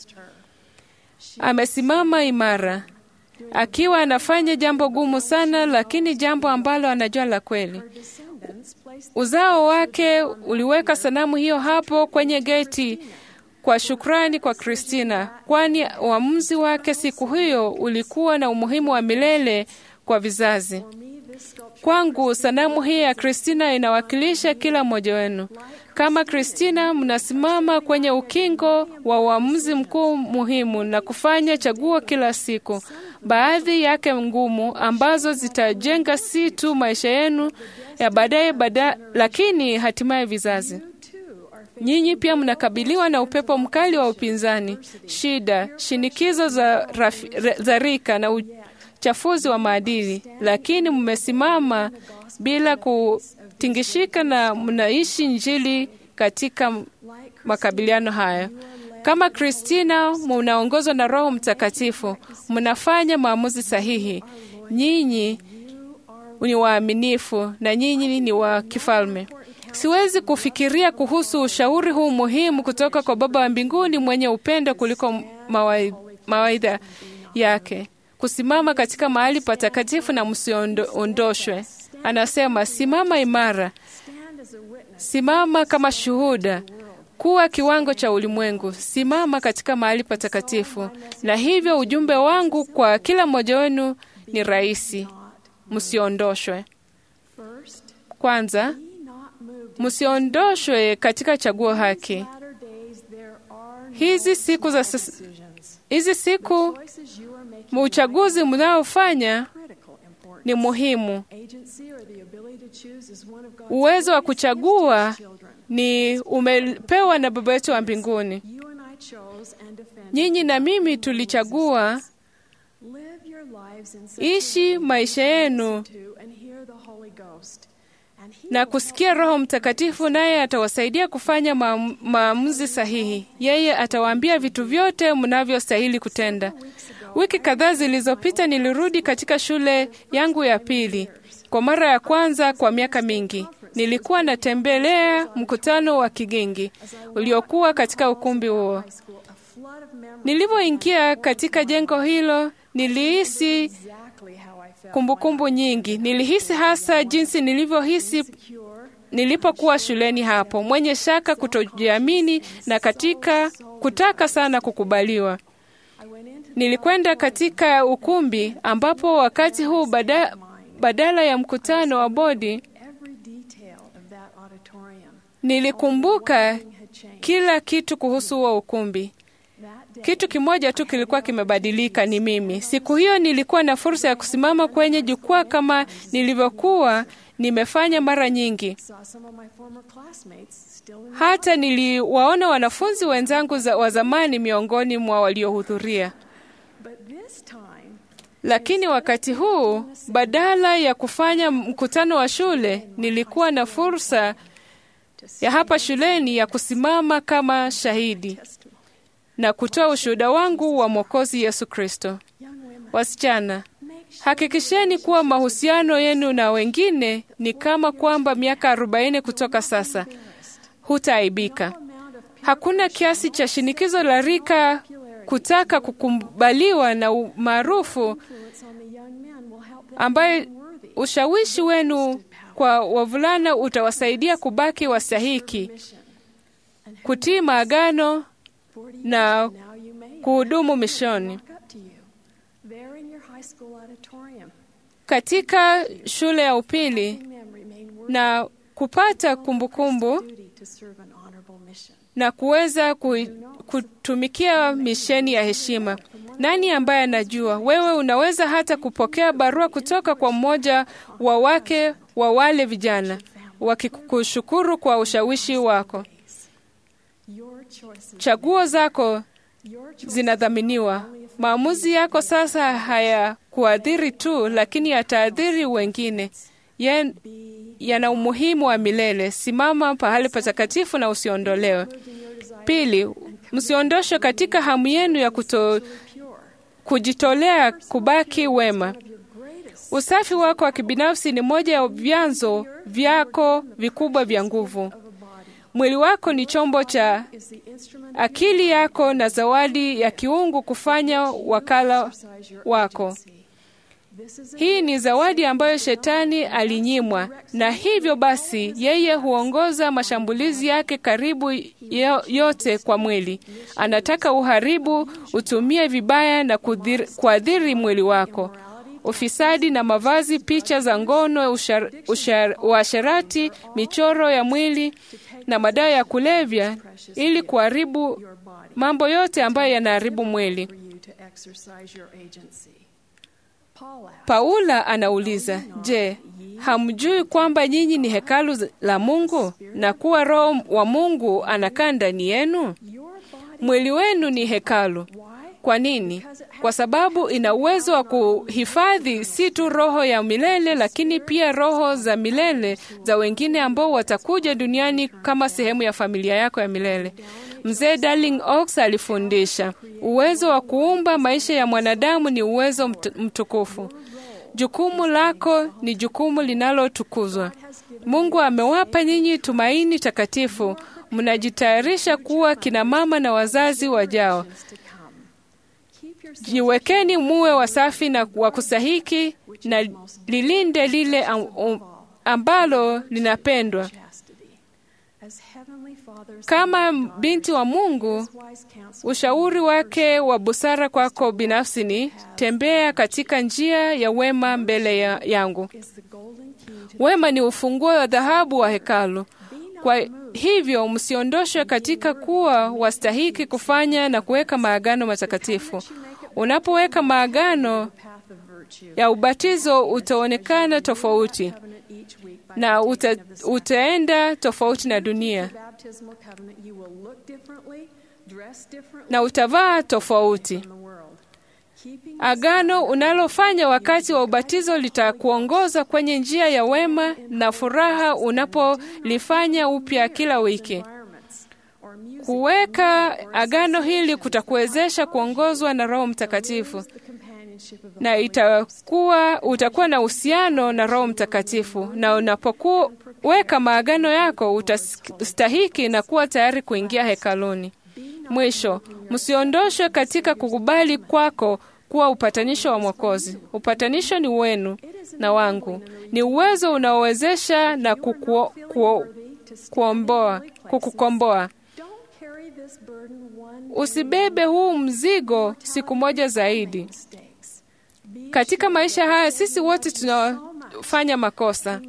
Amesimama imara akiwa anafanya jambo gumu sana, lakini jambo ambalo anajua la kweli. descendants placed Uzao wake uliweka sanamu hiyo hapo kwenye geti kwa shukrani kwa Kristina, kwani uamuzi wake siku hiyo ulikuwa na umuhimu wa milele kwa vizazi. Kwangu sanamu hii ya Kristina inawakilisha kila mmoja wenu. Kama Kristina, mnasimama kwenye ukingo wa uamuzi mkuu muhimu na kufanya chaguo kila siku, baadhi yake ngumu, ambazo zitajenga si tu maisha yenu ya baadaye bada, lakini hatimaye vizazi. Nyinyi pia mnakabiliwa na upepo mkali wa upinzani, shida, shinikizo za, rafi, za rika na uchafuzi wa maadili, lakini mmesimama bila kutingishika na mnaishi Injili katika makabiliano haya. Kama Kristina, mnaongozwa na Roho Mtakatifu, mnafanya maamuzi sahihi. Nyinyi ni waaminifu na nyinyi ni wa kifalme. Siwezi kufikiria kuhusu ushauri huu muhimu kutoka kwa Baba wa mbinguni mwenye upendo kuliko mawaidha yake. Kusimama katika mahali patakatifu na msiondoshwe. Anasema, simama imara, simama kama shuhuda, kuwa kiwango cha ulimwengu, simama katika mahali patakatifu. Na hivyo ujumbe wangu kwa kila mmoja wenu ni rahisi, msiondoshwe. Kwanza, msiondoshwe katika chaguo haki. Hizi siku za sas... hizi siku uchaguzi mnaofanya ni muhimu. Uwezo wa kuchagua ni umepewa na Baba yetu wa mbinguni. Nyinyi na mimi tulichagua ishi maisha yenu na kusikia Roho Mtakatifu, naye atawasaidia kufanya maamuzi sahihi. Yeye atawaambia vitu vyote mnavyostahili kutenda. Wiki kadhaa zilizopita nilirudi katika shule yangu ya pili kwa mara ya kwanza kwa miaka mingi. Nilikuwa natembelea mkutano wa Kigingi uliokuwa katika ukumbi huo. Nilipoingia katika jengo hilo, nilihisi kumbukumbu kumbu nyingi. Nilihisi hasa jinsi nilivyohisi nilipokuwa shuleni hapo, mwenye shaka, kutojiamini na katika kutaka sana kukubaliwa. Nilikwenda katika ukumbi ambapo wakati huu bada, badala ya mkutano wa bodi nilikumbuka kila kitu kuhusu huo ukumbi. Kitu kimoja tu kilikuwa kimebadilika, ni mimi. Siku hiyo nilikuwa na fursa ya kusimama kwenye jukwaa kama nilivyokuwa nimefanya mara nyingi. Hata niliwaona wanafunzi wenzangu za wa zamani miongoni mwa waliohudhuria. Lakini wakati huu, badala ya kufanya mkutano wa shule, nilikuwa na fursa ya hapa shuleni ya kusimama kama shahidi na kutoa ushuhuda wangu wa Mwokozi Yesu Kristo. Wasichana, hakikisheni kuwa mahusiano yenu na wengine ni kama kwamba miaka arobaini kutoka sasa hutaaibika. Hakuna kiasi cha shinikizo la rika kutaka kukubaliwa na umaarufu ambayo ushawishi wenu kwa wavulana utawasaidia kubaki wastahiki, kutii maagano na kuhudumu mishoni. Katika shule ya upili na kupata kumbukumbu kumbu, na kuweza kutumikia misheni ya heshima. Nani ambaye anajua? Wewe unaweza hata kupokea barua kutoka kwa mmoja wa wake wa wale vijana wakikushukuru kwa ushawishi wako. Chaguo zako zinadhaminiwa. Maamuzi yako sasa hayakuathiri tu, lakini yataathiri wengine. Ye, yana umuhimu wa milele. Simama pahali patakatifu na usiondolewe. Pili, msiondoshwe katika hamu yenu ya kuto, kujitolea kubaki wema. Usafi wako wa kibinafsi ni moja ya vyanzo vyako vikubwa vya nguvu. Mwili wako ni chombo cha akili yako na zawadi ya kiungu kufanya wakala wako. Hii ni zawadi ambayo shetani alinyimwa, na hivyo basi yeye huongoza mashambulizi yake karibu yote kwa mwili. Anataka uharibu, utumie vibaya na kuathiri mwili wako. Ufisadi na mavazi, picha za ngono, uasherati, michoro ya mwili na madawa ya kulevya, ili kuharibu mambo yote ambayo yanaharibu mwili. Paula anauliza, je, hamjui kwamba nyinyi ni hekalu la Mungu na kuwa Roho wa Mungu anakaa ndani yenu? Mwili wenu ni hekalu. Kwa nini? Kwa sababu ina uwezo wa kuhifadhi si tu roho ya milele, lakini pia roho za milele za wengine ambao watakuja duniani kama sehemu ya familia yako ya milele. Mzee Darling Oaks alifundisha uwezo wa kuumba maisha ya mwanadamu ni uwezo mtukufu. Jukumu lako ni jukumu linalotukuzwa. Mungu amewapa nyinyi tumaini takatifu. Mnajitayarisha kuwa kina mama na wazazi wajao. Jiwekeni muwe wasafi na wa kusahiki na lilinde lile ambalo linapendwa. Kama binti wa Mungu, ushauri wake wa busara kwako binafsi ni tembea katika njia ya wema mbele ya yangu. Wema ni ufunguo wa dhahabu wa hekalu. Kwa hivyo msiondoshwe katika kuwa wastahiki kufanya na kuweka maagano matakatifu. Unapoweka maagano ya ubatizo, utaonekana tofauti na uta, utaenda tofauti na dunia na utavaa tofauti. Agano unalofanya wakati wa ubatizo litakuongoza kwenye njia ya wema na furaha unapolifanya upya kila wiki. Kuweka agano hili kutakuwezesha kuongozwa na Roho Mtakatifu na itakuwa utakuwa na uhusiano na Roho Mtakatifu, na unapoweka maagano yako utastahiki na kuwa tayari kuingia hekaluni. Mwisho, msiondoshwe katika kukubali kwako kuwa upatanisho wa Mwokozi. Upatanisho ni wenu na wangu, ni uwezo unaowezesha na kukuo, kuo, kuomboa, kukukomboa. Usibebe huu mzigo siku moja zaidi. Katika maisha haya sisi wote tunafanya makosa,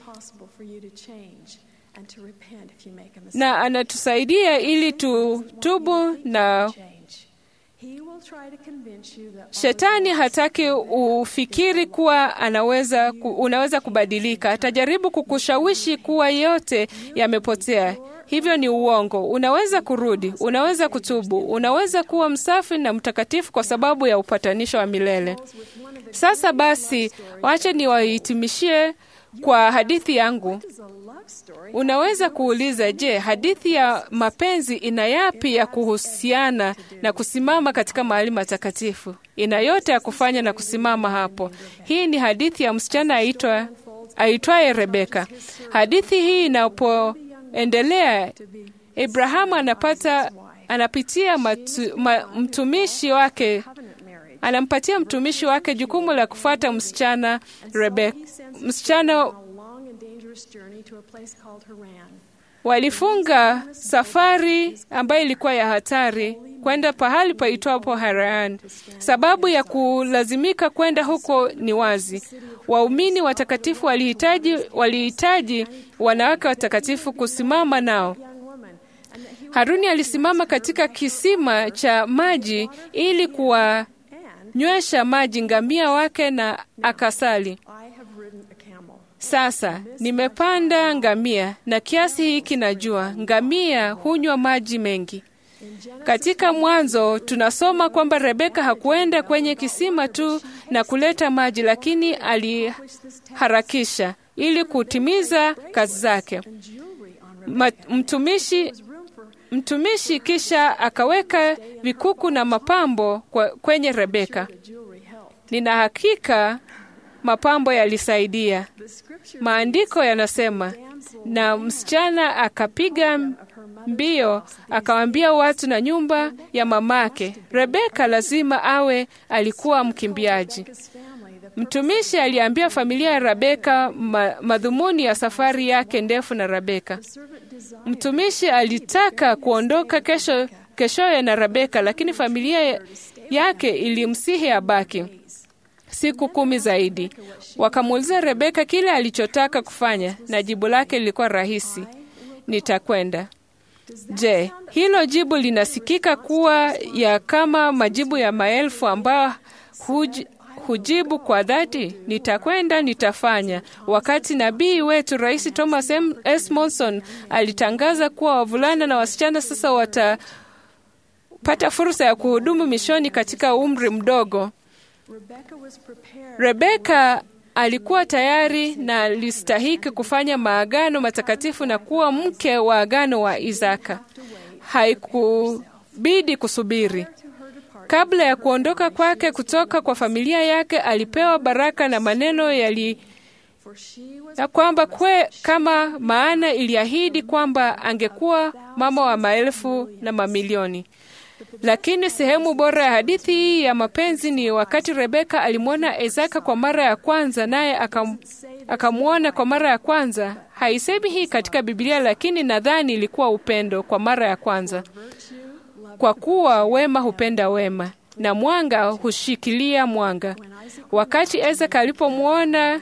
na anatusaidia ili tutubu na Shetani hataki ufikiri kuwa anaweza, unaweza kubadilika. Atajaribu kukushawishi kuwa yote yamepotea. Hivyo ni uongo. Unaweza kurudi, unaweza kutubu, unaweza kuwa msafi na mtakatifu kwa sababu ya upatanisho wa milele. Sasa basi, wache niwahitimishie kwa hadithi yangu. Does a love story Unaweza kuuliza, je, hadithi ya mapenzi ina yapi ya kuhusiana na kusimama katika mahali matakatifu? Ina yote ya kufanya na kusimama hapo. Hii ni hadithi ya msichana aitwa aitwaye Rebeka. Hadithi hii inapoendelea, Abrahamu anapata anapitia matu, ma, mtumishi wake covenant marriage? anampatia mtumishi wake jukumu la kufuata msichana Rebeka. He sends Msichana on a long and dangerous journey to a place called Haran. walifunga safari ambayo ilikuwa ya hatari kwenda pahali paitwapo Haran. Sababu ya kulazimika kwenda huko ni wazi. Waumini watakatifu walihitaji walihitaji wanawake watakatifu kusimama nao. Young woman, and that he Haruni alisimama katika kisima cha maji ili kuwanywesha maji ngamia wake na akasali. I have ridden a camel. Sasa nimepanda ngamia na kiasi hiki najua ngamia hunywa maji mengi. Katika Mwanzo tunasoma kwamba Rebeka hakuenda kwenye kisima tu na kuleta maji, lakini aliharakisha ili kutimiza kazi zake. Jewelry on Ma, mtumishi, room for mtumishi kisha akaweka vikuku na mapambo kwa, kwenye Rebeka. jewelry help. Nina hakika mapambo yalisaidia. The scripture Maandiko yanasema, na msichana akapiga mbio akawaambia watu na nyumba ya mamake, Rebeka lazima awe alikuwa mkimbiaji. his family, the Mtumishi aliambia familia ya Rebeka ma, madhumuni ya safari yake ndefu na Rebeka. servant desired Mtumishi alitaka kuondoka kesho keshoye na Rebeka, lakini familia yake ilimsihi abaki siku kumi zaidi. Wakamuuliza Rebeka kile alichotaka kufanya, na jibu lake lilikuwa rahisi, nitakwenda. Je, hilo jibu linasikika kuwa ya kama majibu ya maelfu ambayo huj, hujibu kwa dhati, nitakwenda, nitafanya. Wakati nabii wetu Rais Thomas M. S. Monson alitangaza kuwa wavulana na wasichana sasa watapata fursa ya kuhudumu mishoni katika umri mdogo, Rebecca was prepared Rebeka alikuwa tayari na alistahiki kufanya maagano matakatifu na kuwa mke wa agano wa Isaka. Haikubidi kusubiri. to her departure. Kabla ya kuondoka kwake kutoka kwa familia yake, alipewa baraka na maneno yali For she was ya kwamba kwe kama maana iliahidi kwamba angekuwa mama wa maelfu na mamilioni. Lakini sehemu bora ya hadithi hii ya mapenzi ni wakati Rebeka alimwona Isaka kwa mara ya kwanza, naye akam, akamwona kwa mara ya kwanza. Haisemi hii katika Biblia, lakini nadhani ilikuwa upendo kwa mara ya kwanza, kwa kuwa wema hupenda wema na mwanga hushikilia mwanga. Wakati Isaka alipomwona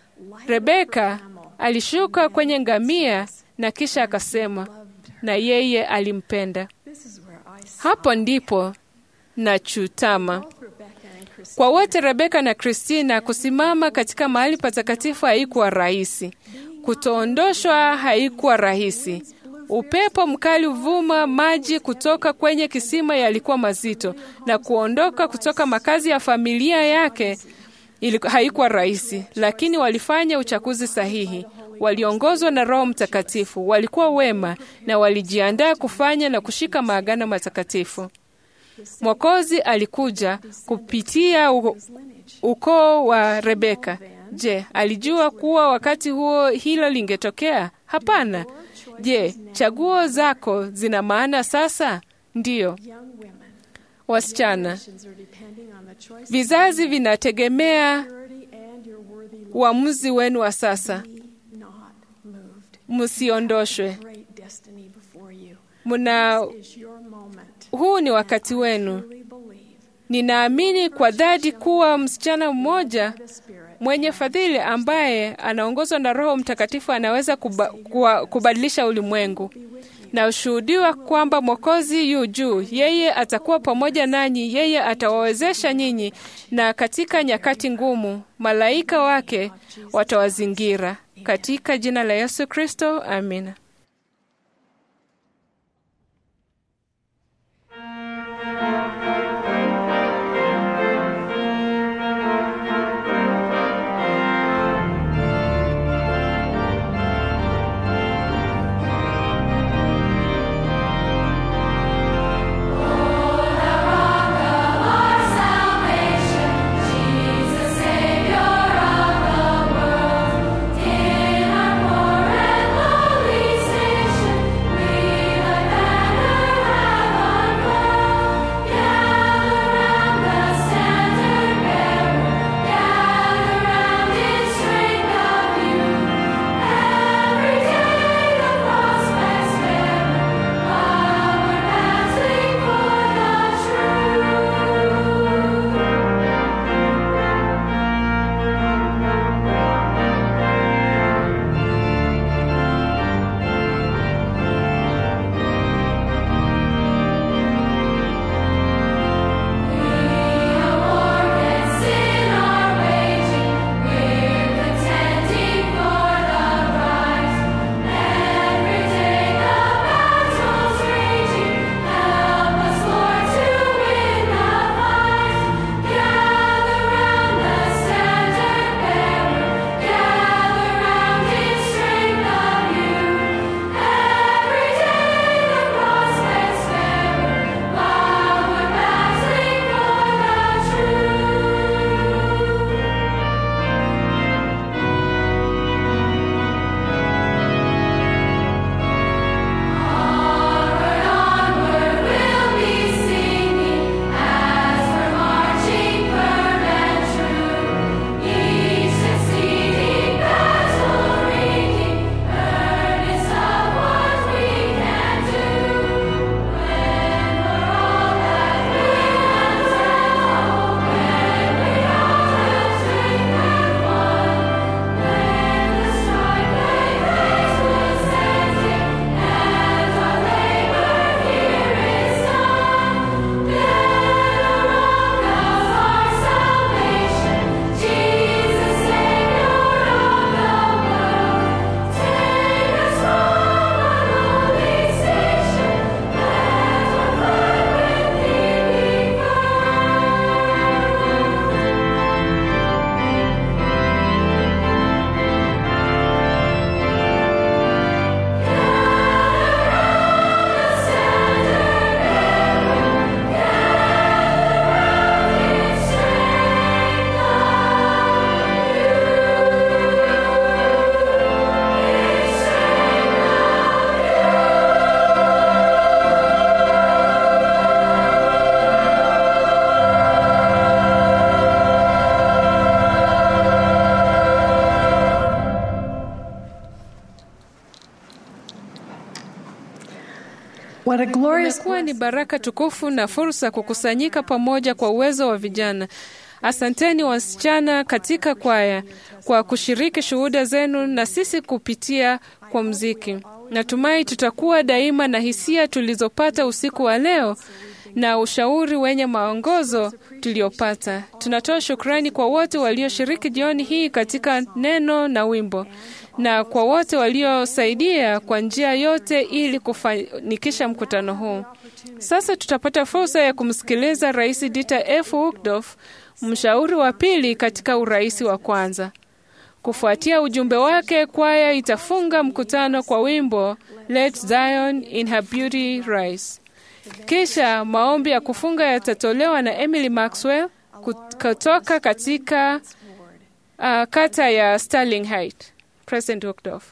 Rebeka alishuka kwenye ngamia na kisha akasema, na yeye alimpenda. this is where I saw Hapo ndipo nachutama Rebecca and Christine. kwa wote. Rebeka na Kristina kusimama katika mahali patakatifu haikuwa rahisi. Kutoondoshwa haikuwa rahisi. Upepo mkali uvuma, maji kutoka kwenye kisima yalikuwa mazito, na kuondoka kutoka makazi ya familia yake iliku- haikuwa rahisi, lakini walifanya uchaguzi sahihi. Waliongozwa na Roho Mtakatifu, walikuwa wema na walijiandaa kufanya na kushika maagano matakatifu. Mwokozi alikuja kupitia u- ukoo wa Rebeka. Je, alijua kuwa wakati huo hilo lingetokea? Hapana. Je, chaguo zako zina maana sasa? Ndiyo. Young women, Wasichana, nations are depending on the choice vizazi vinategemea purity and your worthy love. uamuzi wenu wa sasa. Be not moved. Msiondoshwe. Great destiny before you. Muna, Is your moment. huu ni wakati wenu. Truly believe Ninaamini kwa dhati kuwa msichana mmoja the Spirit mwenye fadhili ambaye anaongozwa na Roho Mtakatifu anaweza kuba, kuwa, kubadilisha ulimwengu. Na ushuhudiwa kwamba Mwokozi yu juu, yeye atakuwa pamoja nanyi, yeye atawawezesha nyinyi, na katika nyakati ngumu malaika wake watawazingira. Katika jina la Yesu Kristo, amina. What a glorious Imekuwa ni baraka tukufu na fursa kukusanyika pamoja kwa uwezo wa vijana. Asanteni wasichana katika kwaya kwa kushiriki shuhuda zenu na sisi kupitia kwa mziki. Natumai tutakuwa daima na hisia tulizopata usiku wa leo na ushauri wenye maongozo tuliopata. Tunatoa shukrani kwa wote walioshiriki jioni hii katika neno na wimbo na kwa wote waliosaidia kwa njia yote ili kufanikisha mkutano huu. Sasa tutapata fursa ya kumsikiliza Rais Dieter F. Uchtdorf, mshauri wa pili katika urais wa kwanza. Kufuatia ujumbe wake, kwaya itafunga mkutano kwa wimbo Let Zion in her beauty rise. Kisha maombi ya kufunga yatatolewa na Emily Maxwell kutoka katika uh, kata ya Sterling Heights. President Uchtdorf.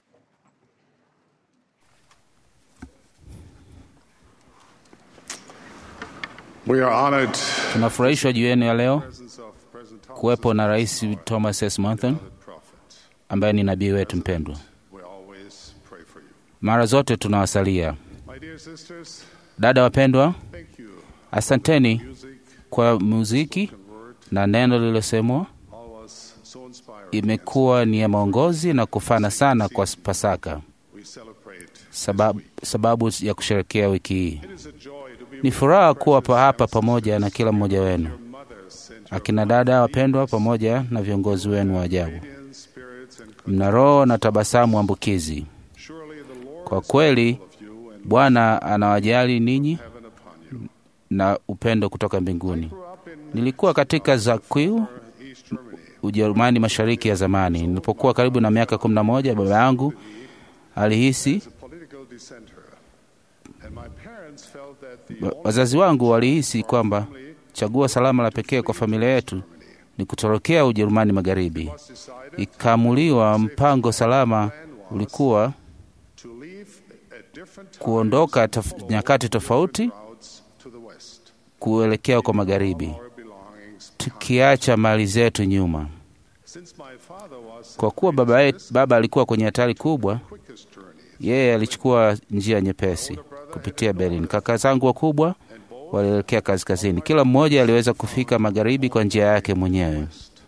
We are honored Tunafurahishwa juu yenu ya leo presence of President Thomas kuwepo na Rais Thomas S. Monson Prophet. ambaye ni nabii wetu mpendwa. We always pray for you. Mara zote tunawasalia. My dear sisters, Dada wapendwa, thank you. asanteni Music kwa muziki word na neno lililosemwa. all was so inspiring. Imekuwa ni ya maongozi na kufana sana kwa Pasaka, We celebrate. sababu, sababu ya kusherekea wiki hii. It is a joy to be Ni furaha kuwa pa hapa pamoja na kila mmoja wenu, mothers and akina dada wapendwa, pamoja na viongozi wenu wa ajabu. radiant spirits and Mna roho na tabasamu ambukizi. surely the Lord Kwa kweli of you and Bwana anawajali ninyi heaven upon you. na upendo kutoka mbinguni. Grew up in Nilikuwa katika Zakiu, East Germany. Ujerumani mashariki ya zamani. Nilipokuwa karibu na miaka kumi na moja, baba yangu alihisi, As a political dissenter. And my parents felt that the wa- only wazazi wangu walihisi kwamba chaguo salama la pekee kwa familia yetu ni kutorokea Ujerumani magharibi. was decided Ikaamuliwa mpango salama ulikuwa to leave at different times kuondoka taf nyakati tofauti routes to the west. kuelekea kwa magharibi, Our belongings. tukiacha mali zetu nyuma. Since my father was Kwa kuwa baba, yetu, baba alikuwa kwenye hatari kubwa, quickest journey, yeye alichukua njia nyepesi kupitia Berlin. Kaka zangu wakubwa walielekea kaskazini, kila mmoja aliweza kufika magharibi kwa njia yake mwenyewe.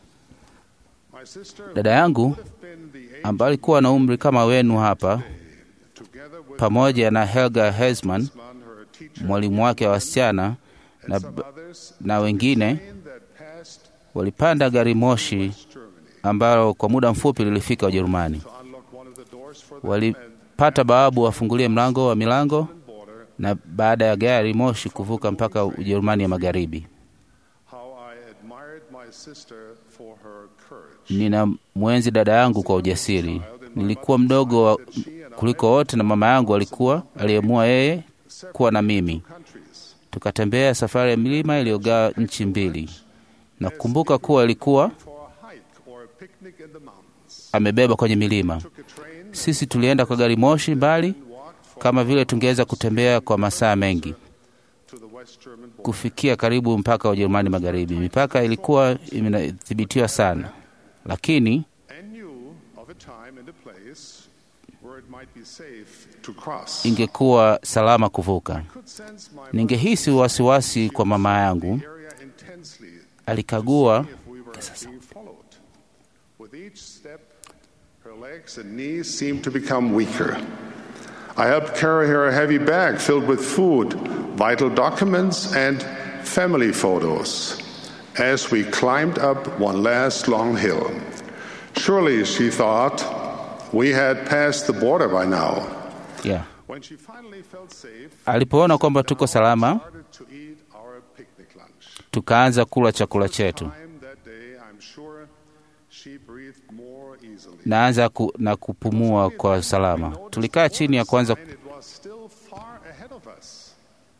my sister Dada yangu would have been the age ambaye alikuwa na umri kama wenu hapa, together with pamoja na Helga Hesman, man, her teacher, mwalimu wake wa wasichana na, some others na wengine train that passed walipanda gari moshi Germany ambalo kwa muda mfupi lilifika Ujerumani. to unlock one of the doors for them and Walipata bawabu wafungulie mlango wa milango, border. na baada ya gari moshi kuvuka mpaka Ujerumani ya magharibi. How I admired my sister for her courage. Nina mwenzi dada yangu kwa ujasiri. Nilikuwa mdogo wa, kuliko wote, na mama yangu alikuwa aliamua yeye kuwa na mimi. Countries. Tukatembea safari ya milima iliyogawa nchi mbili, na kukumbuka kuwa ilikuwa For a hike or a picnic in the mountains. amebeba kwenye milima. Took a train Sisi tulienda kwa gari moshi mbali, walked for kama vile tungeweza kutembea kwa masaa mengi to the West German border. kufikia karibu mpaka wa Ujerumani magharibi. Mipaka ilikuwa imethibitiwa sana, lakini And knew of a time and a place where it might be safe to cross. ingekuwa salama kuvuka. Could sense my Ningehisi wasiwasi kwa mama yangu. area intensely Alikagua if we were being followed. With each step, her legs and knees seemed to become weaker. I helped carry her a heavy bag filled with food, vital documents, and family photos as we climbed up one last long hill. Surely, she thought, we had passed the border by now. yeah. When she finally felt safe, Alipoona kwamba tuko salama, started to eat our picnic lunch. tukaanza kula chakula chetu. Time that day, I'm sure she breathed more easily. Naanza ku, na kupumua kwa salama. Tulikaa chini ya kwanza And it was still far ahead of us.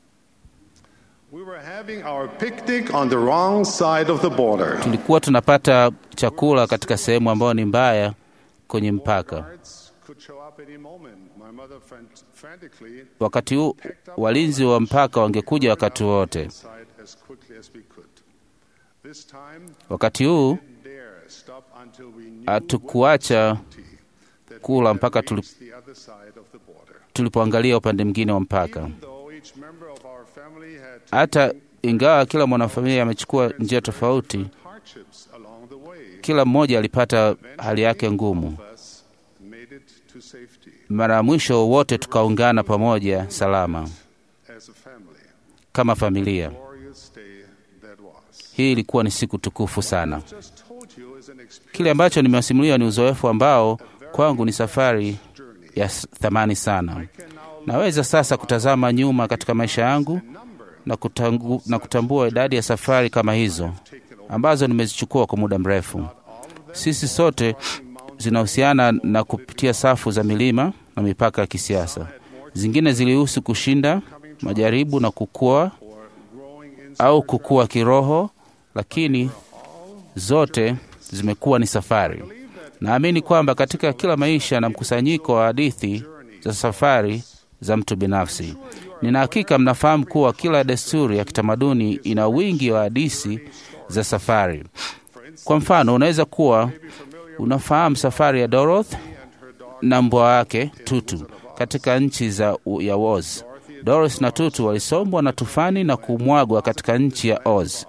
We were having our picnic on the wrong side of the border. tulikuwa tunapata chakula katika sehemu ambayo ni mbaya kwenye mpaka. Guards could show up any moment. My mother fran- frantically Wakati huu walinzi wa mpaka wangekuja wakati wote. inside as quickly as we could. This time, Wakati huu didn't dare stop until we knew hatukuacha that kula we mpaka had tuli, reached the other side of the border. tulipoangalia upande mwingine wa mpaka. Even though it each member of our family had Hata ingawa kila mwanafamilia amechukua njia tofauti, hardships along the way. kila mmoja alipata hali yake ngumu. of us made it to safety Mara ya mwisho wote tukaungana pamoja salama as a family. kama familia. Glorious day that was. Hii ilikuwa ni siku tukufu sana. Just told you is an experience Kile ambacho nimewasimulia ni uzoefu ambao kwangu ni safari ya s- thamani sana. Naweza sasa kutazama nyuma katika maisha yangu na, kutangu, na kutambua idadi ya safari kama hizo ambazo nimezichukua kwa muda mrefu. Sisi sote zinahusiana na kupitia safu za milima na mipaka ya kisiasa. Zingine zilihusu kushinda majaribu na kukua au kukua kiroho, lakini zote zimekuwa ni safari. Naamini kwamba katika kila maisha na mkusanyiko wa hadithi za safari za mtu binafsi. Nina hakika mnafahamu kuwa kila desturi ya kitamaduni ina wingi wa hadithi za safari. Kwa mfano, unaweza kuwa unafahamu safari ya Dorothy na mbwa wake Tutu katika nchi za ya Oz. Dorothy na Tutu walisombwa na tufani na kumwagwa katika nchi ya Oz.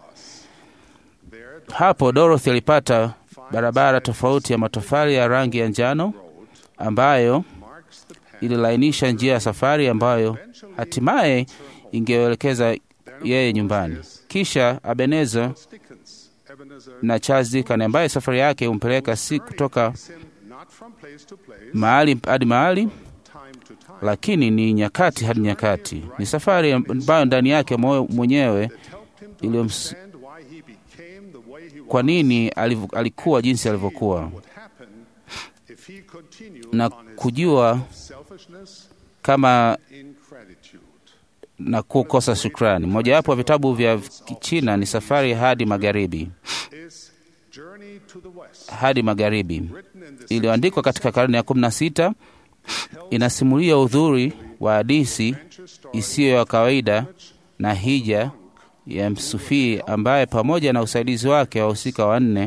Hapo Dorothy alipata barabara tofauti ya matofali ya rangi ya njano ambayo ililainisha njia ya safari ambayo hatimaye ingeelekeza yeye nyumbani. Kisha Ebenezer Dickens, Ebenezer, na Charles Dickens ambaye safari yake humpeleka si kutoka not from place to place, mahali hadi mahali, time to time. lakini ni nyakati hadi nyakati. Ni safari ambayo ndani yake moyo mwenyewe iliyoms And why he became the way he kwa nini aliv- alikuwa jinsi alivyokuwa would happen if he continued na on his kujua selfishness, kama ingratitude. na kukosa shukrani. Mojawapo wa vitabu vya Kichina ni Safari hadi Magharibi, Is Journey to the West, hadi Magharibi, written in the iliyoandikwa katika karne ya kumi na sita. Inasimulia udhuri wa hadithi isiyo ya kawaida na hija ya msufii ambaye pamoja na usaidizi wake wahusika wanne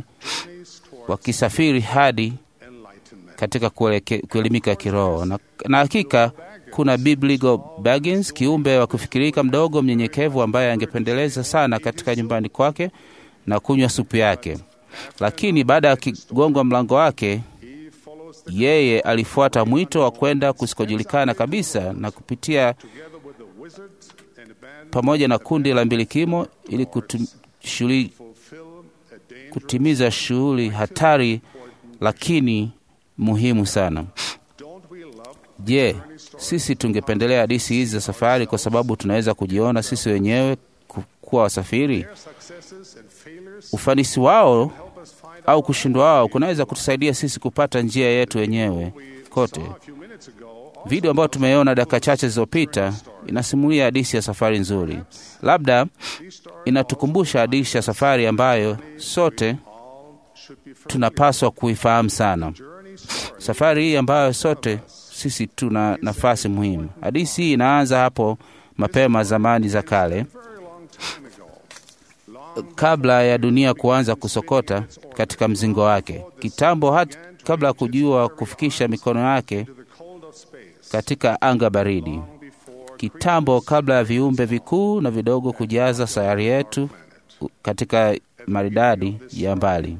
wakisafiri hadi enlightenment. katika kueleke- kuelimika kiroho na, na hakika kuna Bibligo Baggins, kiumbe wa kufikirika mdogo mnyenyekevu ambaye angependeleza sana katika nyumbani kwake na kunywa supu yake, lakini baada ya kigongwa mlango wake, He follows the yeye alifuata mwito wa kwenda kusikojulikana kabisa na kupitia together with the wizards and the band pamoja na kundi la mbilikimo ili kutum, shuli, fulfill a dangerous kutimiza shughuli hatari lakini muhimu sana. Don't we love Je, sisi tungependelea hadithi hizi za safari kwa sababu tunaweza kujiona sisi wenyewe ku- kuwa wasafiri? their successes and failures? Ufanisi wao Help us find au kushindwa wao kunaweza kutusaidia sisi kupata njia yetu wenyewe kote. a few minutes ago. Video ambayo tumeiona dakika chache zilizopita inasimulia hadithi ya safari nzuri. Labda inatukumbusha hadithi ya safari ambayo sote Should be from tunapaswa kuifahamu sana. journey story. Safari hii ambayo sote sisi tuna nafasi muhimu. Hadithi hii inaanza hapo mapema zamani za kale, Very long time ago. Long kabla ya dunia kuanza kusokota katika mzingo wake, kitambo, hata kabla ya kujua kufikisha mikono yake to the cold of space. katika anga baridi, Before kitambo, kabla ya viumbe vikuu na vidogo kujaza sayari yetu katika maridadi ya mbali.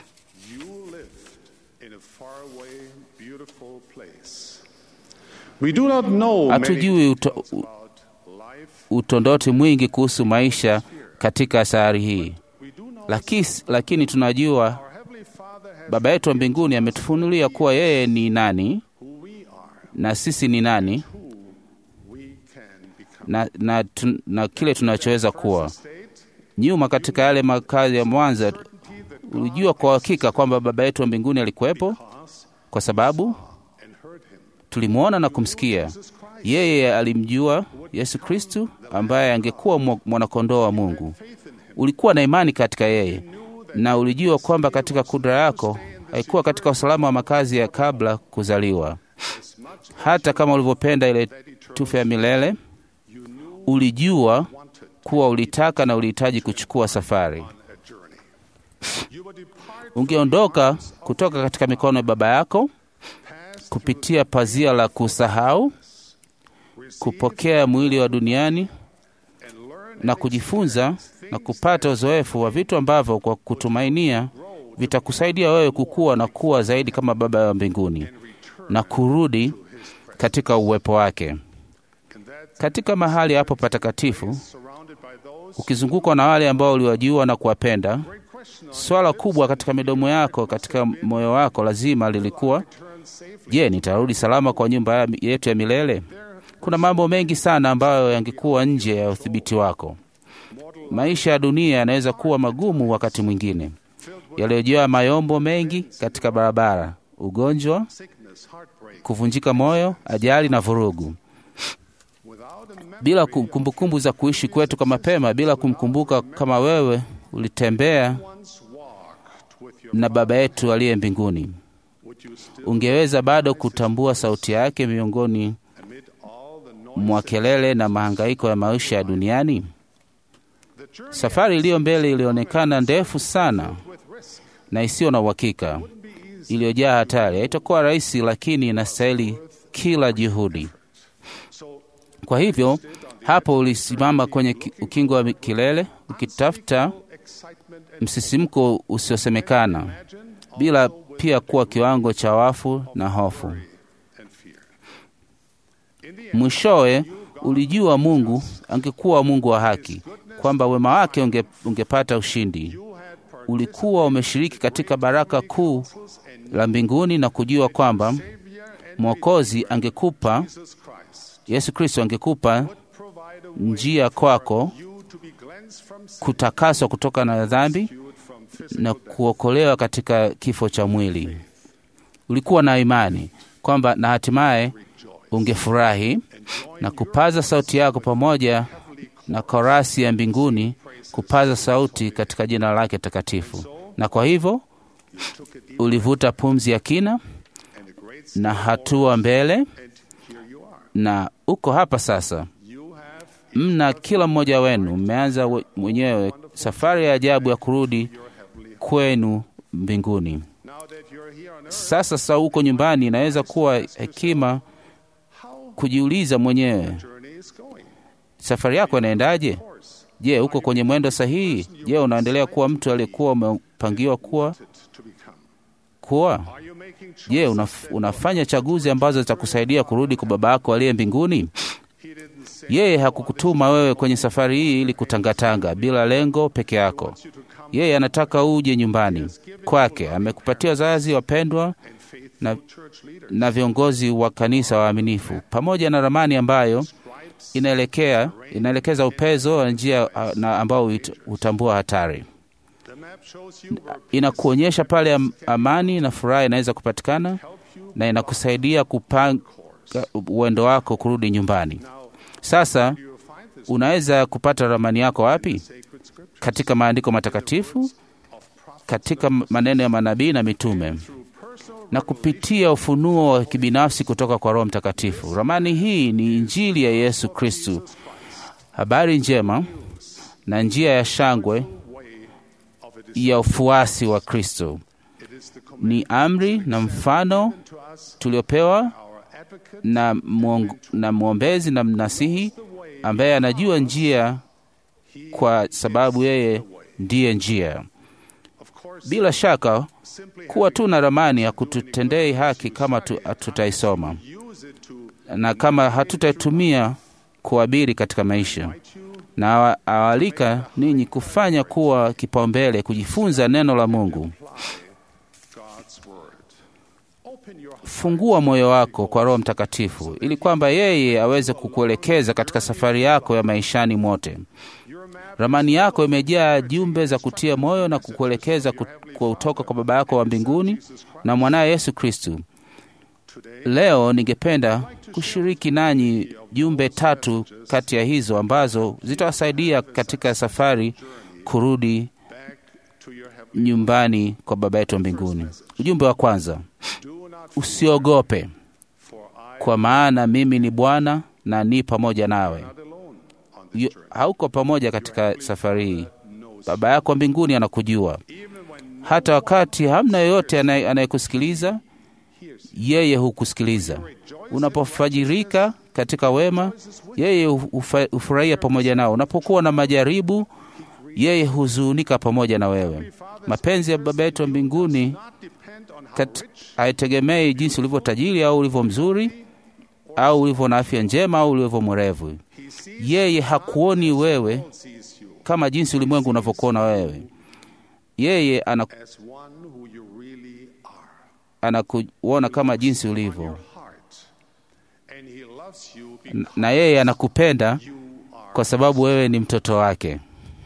you lived in a faraway, beautiful place. We do not know Hatujui many uto, details about life. utondoti mwingi kuhusu maisha katika sayari hii, We do know lakini, lakini tunajua our Heavenly Father has Baba yetu wa mbinguni ametufunulia kuwa yeye ni nani who we are, na sisi ni nani who we can become. na, na, tu, na kile tunachoweza kuwa. State, Nyuma katika yale makazi ya Mwanza, certainty that ulijua kwa hakika kwamba Baba yetu wa mbinguni alikuwepo us kwa sababu and heard him. tulimwona na kumsikia. Yeye alimjua Yesu Kristu ambaye angekuwa mwa- mwanakondoo wa Mungu. Ulikuwa na imani katika yeye na ulijua kwamba katika kudra yako haikuwa katika usalama wa makazi ya kabla kuzaliwa. Hata kama ulivyopenda ile tufe ya milele, ulijua kuwa ulitaka na ulihitaji kuchukua safari. A journey. You will depart Ungeondoka kutoka katika mikono ya baba yako kupitia pazia la kusahau kupokea mwili wa duniani na kujifunza na kupata uzoefu wa vitu ambavyo kwa kutumainia vitakusaidia wewe kukua na kuwa zaidi kama Baba wa mbinguni na kurudi katika uwepo wake. Katika mahali hapo patakatifu, ukizungukwa na wale ambao uliwajua na kuwapenda, swala kubwa katika midomo yako, katika moyo wako lazima lilikuwa je, nitarudi salama kwa nyumba yetu ya milele? Kuna mambo mengi sana ambayo yangekuwa nje ya udhibiti wako. Maisha ya dunia yanaweza kuwa magumu wakati mwingine, yaliyojaa mayombo mengi katika barabara, ugonjwa, kuvunjika moyo, ajali na vurugu. Bila kumbukumbu za kuishi kwetu kwa mapema, bila kumkumbuka kama wewe ulitembea na Baba yetu aliye mbinguni, ungeweza bado kutambua sauti yake miongoni mwa kelele na mahangaiko ya maisha ya duniani? Safari iliyo mbele ilionekana ndefu sana na isiyo na uhakika, iliyojaa hatari. Haitakuwa rahisi, lakini inastahili kila juhudi. Kwa hivyo, hapo ulisimama kwenye ukingo wa kilele ukitafuta msisimko usiosemekana, bila pia kuwa kiwango cha wafu na hofu. Mwishowe ulijua Mungu angekuwa Mungu wa haki, kwamba wema wake unge, ungepata ushindi. Ulikuwa umeshiriki katika baraka kuu la mbinguni na kujua kwamba Mwokozi angekupa, Yesu Kristo angekupa njia kwako kutakaswa kutoka na dhambi na kuokolewa katika kifo cha mwili. Ulikuwa na imani kwamba na hatimaye ungefurahi na kupaza sauti yako pamoja na korasi ya mbinguni kupaza sauti katika jina lake takatifu. Na kwa hivyo ulivuta pumzi ya kina na hatua mbele, na uko hapa sasa. Mna kila mmoja wenu mmeanza mwenyewe safari ya ajabu ya kurudi kwenu mbinguni. Sasa sasa uko nyumbani, inaweza kuwa hekima kujiuliza mwenyewe, safari yako inaendaje? Je, uko kwenye mwendo sahihi? Je, unaendelea kuwa mtu aliyekuwa umepangiwa kuwa kuwa? Je, unaf, unafanya chaguzi ambazo zitakusaidia kurudi kwa Baba yako aliye mbinguni? Yeye hakukutuma wewe kwenye safari hii ili kutangatanga bila lengo peke yako. Yeye anataka uje nyumbani kwake. Amekupatia wazazi wapendwa na, na viongozi wa kanisa waaminifu, pamoja na ramani ambayo inaelekea inaelekeza upezo wa njia na ambao hutambua hatari. Inakuonyesha pale amani na furaha inaweza kupatikana na inakusaidia kupanga uendo wako kurudi nyumbani. Sasa unaweza kupata ramani yako wapi? Katika maandiko matakatifu, katika maneno ya manabii na mitume, na kupitia ufunuo wa kibinafsi kutoka kwa Roho Mtakatifu. Ramani hii ni Injili ya Yesu Kristu, habari njema na njia ya shangwe ya ufuasi wa Kristo. Ni amri na mfano tuliopewa na, mwong, na mwombezi na mnasihi ambaye anajua njia kwa sababu yeye ndiye njia. Bila shaka kuwa tu na ramani ya kututendei haki kama hatutaisoma na kama hatutaitumia kuabiri katika maisha. Na awalika ninyi kufanya kuwa kipaumbele kujifunza neno la Mungu. Fungua moyo wako kwa Roho Mtakatifu ili kwamba yeye aweze kukuelekeza katika safari yako ya maishani mwote. Ramani yako imejaa jumbe za kutia moyo na kukuelekeza kutoka kwa Baba yako wa mbinguni na mwanaye Yesu Kristu. Leo ningependa kushiriki nanyi jumbe tatu kati ya hizo ambazo zitawasaidia katika safari kurudi nyumbani kwa Baba yetu wa mbinguni. Ujumbe wa kwanza, usiogope, kwa maana mimi ni Bwana na ni pamoja nawe. Hauko pamoja katika safari hii. Baba yako wa mbinguni anakujua, hata wakati hamna yoyote anayekusikiliza yeye hukusikiliza. Unapofajirika katika wema, yeye hufa- hufurahia pamoja nao. Unapokuwa na majaribu, yeye huzunika pamoja na wewe. Mapenzi ya Baba yetu wa mbinguni not depend on how kat- rich haitegemei jinsi ulivyo tajiri au ulivyo mzuri au ulivyo na afya njema au ulivyo mwerevu. he sees Yeye hakuoni wewe sees you kama jinsi ulimwengu unavyokuona wewe. Yeye ana- as one who you really are. anakuona kama jinsi ulivyo, Heart. And he loves you N- because na yeye anakupenda you are. kwa sababu wewe ni mtoto wake.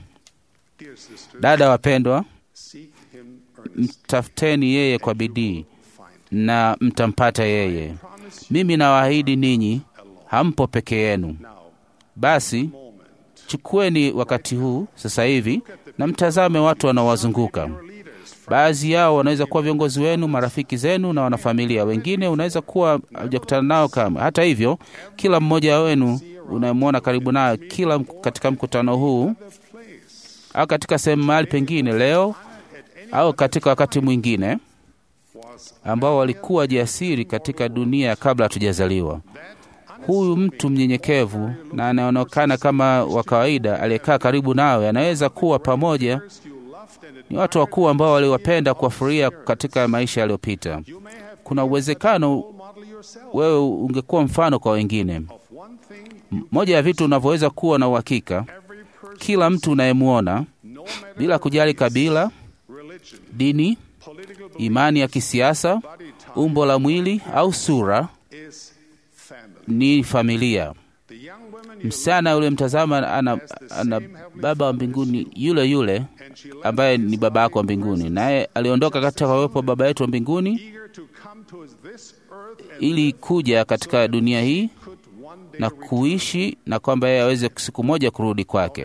Dear sister, Dada wapendwa, seek him earnestly. mtafuteni yeye kwa bidii Find na mtampata yeye. promise Mimi nawaahidi ninyi, hampo peke yenu. now. Basi Moment. chukueni wakati huu sasa hivi na mtazame watu wanaowazunguka. Leaders Baadhi yao wanaweza kuwa viongozi wenu, marafiki zenu na wanafamilia. Wengine unaweza kuwa hujakutana nao kama. Hata hivyo, kila mmoja wenu unayemwona karibu nayo kila m- katika mkutano huu au katika sehemu mahali pengine leo au katika wakati mwingine ambao walikuwa jasiri katika dunia kabla hatujazaliwa. Huyu mtu mnyenyekevu na anaonekana kama wa kawaida aliyekaa karibu nawe anaweza kuwa pamoja ni watu wakuu ambao waliwapenda kuwafurahia katika maisha yaliyopita. Kuna uwezekano model yourself wewe ungekuwa mfano kwa wengine. of one thing M- Moja ya vitu unavyoweza kuwa na uhakika, every person, kila mtu unayemwona no matter bila kujali kabila, religion, dini, political belief, imani ya kisiasa, body type, umbo la mwili au sura, is family. ni familia. The young woman you Msichana yule mtazama ana, ana baba wa mbinguni yule yule and she left ambaye ni baba yako wa mbinguni, naye aliondoka katika uwepo wa baba yetu wa mbinguni eager to come to this earth and ili kuja katika dunia hii could one day na kuishi na kwamba yeye aweze siku moja kurudi kwake.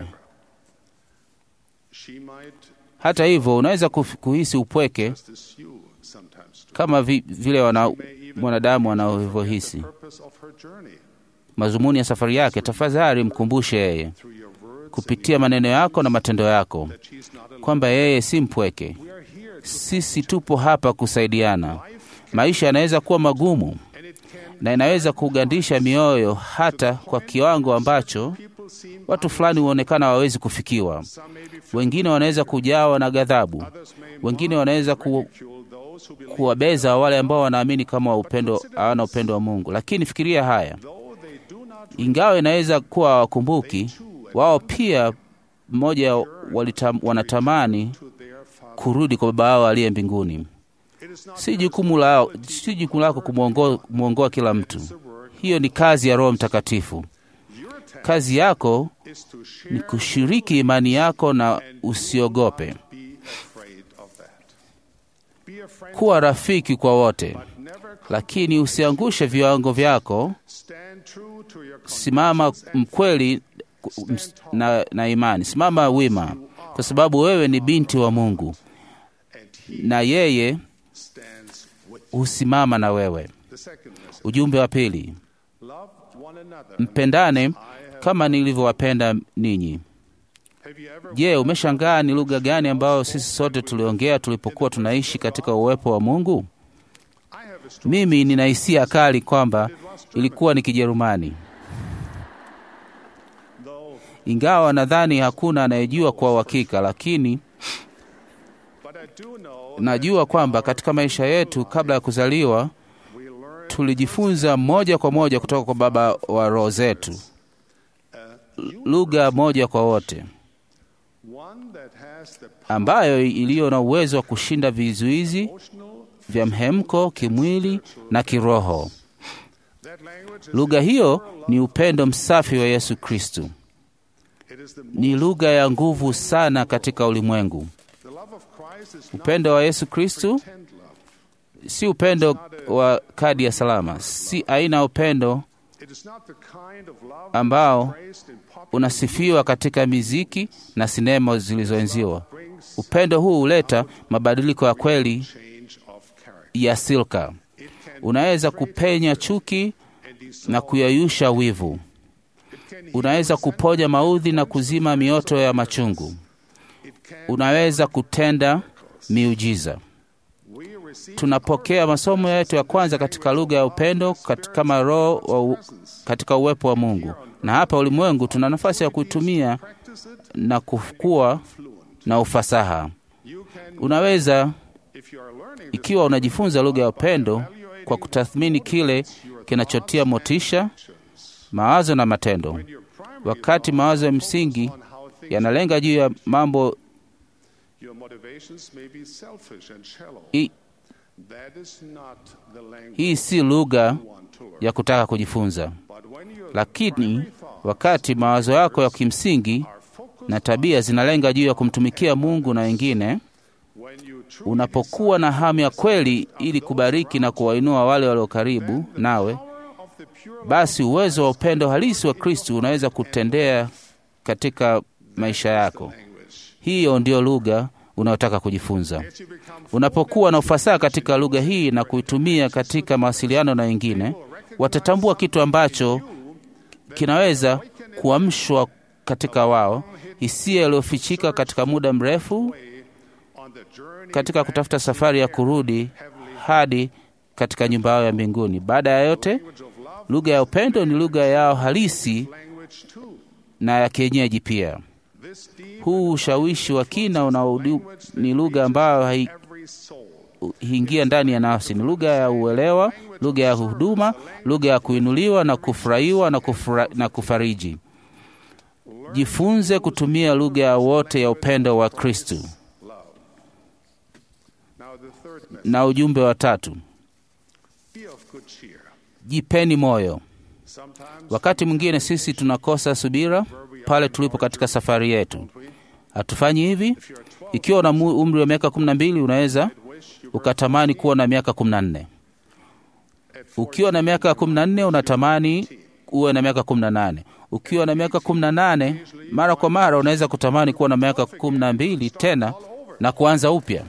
she might Hata hivyo, unaweza kuf- kuhisi upweke just as you sometimes do. kama vi, vile wana, mwanadamu anavyohisi Purpose of her journey mazumuni ya safari yake. Tafadhali mkumbushe yeye through your words kupitia maneno yako na matendo yako that she's not alone. kwamba yeye si mpweke. We are here to, Sisi tupo hapa kusaidiana. Maisha yanaweza kuwa magumu and it can na inaweza kugandisha mioyo hata kwa kiwango ambacho people seem watu fulani huonekana hawawezi kufikiwa. some may be Wengine wanaweza kujawa na ghadhabu, others may wengine wanaweza ku, ridicule those who believe kuwabeza wale ambao wanaamini kama wa upendo hawana upendo wa Mungu. Lakini fikiria haya, though they do not ingawa inaweza kuwa hawakumbuki, wao pia mmoja walitam, wanatamani to their father. kurudi kwa baba wao aliye mbinguni. It is not Si jukumu lao, si jukumu lako kumwongoa kumwongoa kila mtu. Hiyo ni kazi ya Roho Mtakatifu. your task Kazi yako is to share ni kushiriki imani yako na usiogope. be afraid of that. Be a friend Kuwa rafiki kwa wote, but never lakini usiangushe viwango vyako. stand true to your Simama mkweli ms- na, na imani, simama wima, kwa sababu wewe ni binti wa Mungu and he na yeye stands with husimama na wewe. the second message. Ujumbe wa pili, Love one another. mpendane kama nilivyowapenda ninyi. Have you ever Je, umeshangaa ni lugha gani ambayo sisi sote tuliongea tulipokuwa tunaishi katika uwepo wa Mungu? I have a strong Mimi nina hisia kali kwamba ilikuwa ni Kijerumani, though, ingawa nadhani hakuna anayejua kwa uhakika, lakini but I do know najua kwamba katika maisha yetu kabla ya kuzaliwa we learn tulijifunza moja kwa moja kutoka kwa Baba wa roho zetu, lugha moja kwa wote, one that has the ambayo iliyo na uwezo wa kushinda vizuizi emotional vya mhemko kimwili na kiroho. that language is Lugha hiyo ni upendo msafi wa Yesu Kristu. it is the Ni lugha ya nguvu sana katika ulimwengu. the love of Christ is not Upendo wa Yesu Kristu pretend love. si upendo wa kadi ya salama, si aina ya upendo It is not the kind of love ambao praised in popular unasifiwa katika miziki na sinema zilizoenziwa. brings Upendo huu huleta mabadiliko ya kweli change of character. ya silka. It can Unaweza kupenya chuki and dissolve. na kuyayusha wivu. It can heal Unaweza kuponya maudhi na kuzima mioto ya machungu. It can Unaweza kutenda miujiza. we tunapokea masomo yetu ya kwanza katika lugha ya upendo kat- kama roho wa u- katika uwepo wa Mungu, na hapa ulimwengu tuna nafasi ya kuitumia na kukua na ufasaha. Unaweza ikiwa unajifunza lugha ya upendo kwa kutathmini kile kinachotia motisha, mawazo na matendo. Wakati mawazo ya msingi yanalenga juu ya mambo Your motivations may be selfish and shallow. i, That is not the language hii si lugha you want to learn. ya kutaka kujifunza, But when your lakini primary thoughts wakati mawazo yako ya kimsingi are focused na tabia zinalenga juu ya kumtumikia Mungu na wengine, when you truly unapokuwa na hamu ya kweli ili kubariki na kuwainua wale walio karibu nawe, power of the pure basi uwezo wa upendo halisi wa Kristo unaweza kutendea katika maisha yako. language. Hiyo ndiyo lugha unayotaka kujifunza. Unapokuwa na ufasaha katika lugha hii na kuitumia katika mawasiliano na wengine, watatambua kitu ambacho kinaweza kuamshwa katika wao, hisia iliyofichika katika muda mrefu On the journey katika kutafuta safari ya kurudi hadi katika nyumba yao ya mbinguni. Baada ya yote, lugha ya upendo ni lugha yao halisi language too. na ya kienyeji pia. This deep Huu ushawishi wa kina unaodu ni lugha ambayo hai- every soul. huingia ndani ya nafsi. Ni lugha ya uelewa, lugha ya huduma, lugha ya kuinuliwa na kufurahiwa na, kufura, na kufariji. Jifunze kutumia lugha ya wote ya upendo wa Kristu. Now the third message. Na ujumbe wa tatu, Be of good cheer. jipeni moyo. Sometimes Wakati mwingine sisi tunakosa subira pale tulipo katika safari yetu. Hatufanyi hivi? Ikiwa una mu- umri wa miaka kumi na mbili unaweza ukatamani kuwa na miaka kumi na nne. Ukiwa na miaka kumi na nne unatamani uwe na miaka kumi na nane. Ukiwa na miaka kumi na nane mara kwa mara unaweza kutamani kuwa na miaka kumi na mbili tena na kuanza upya.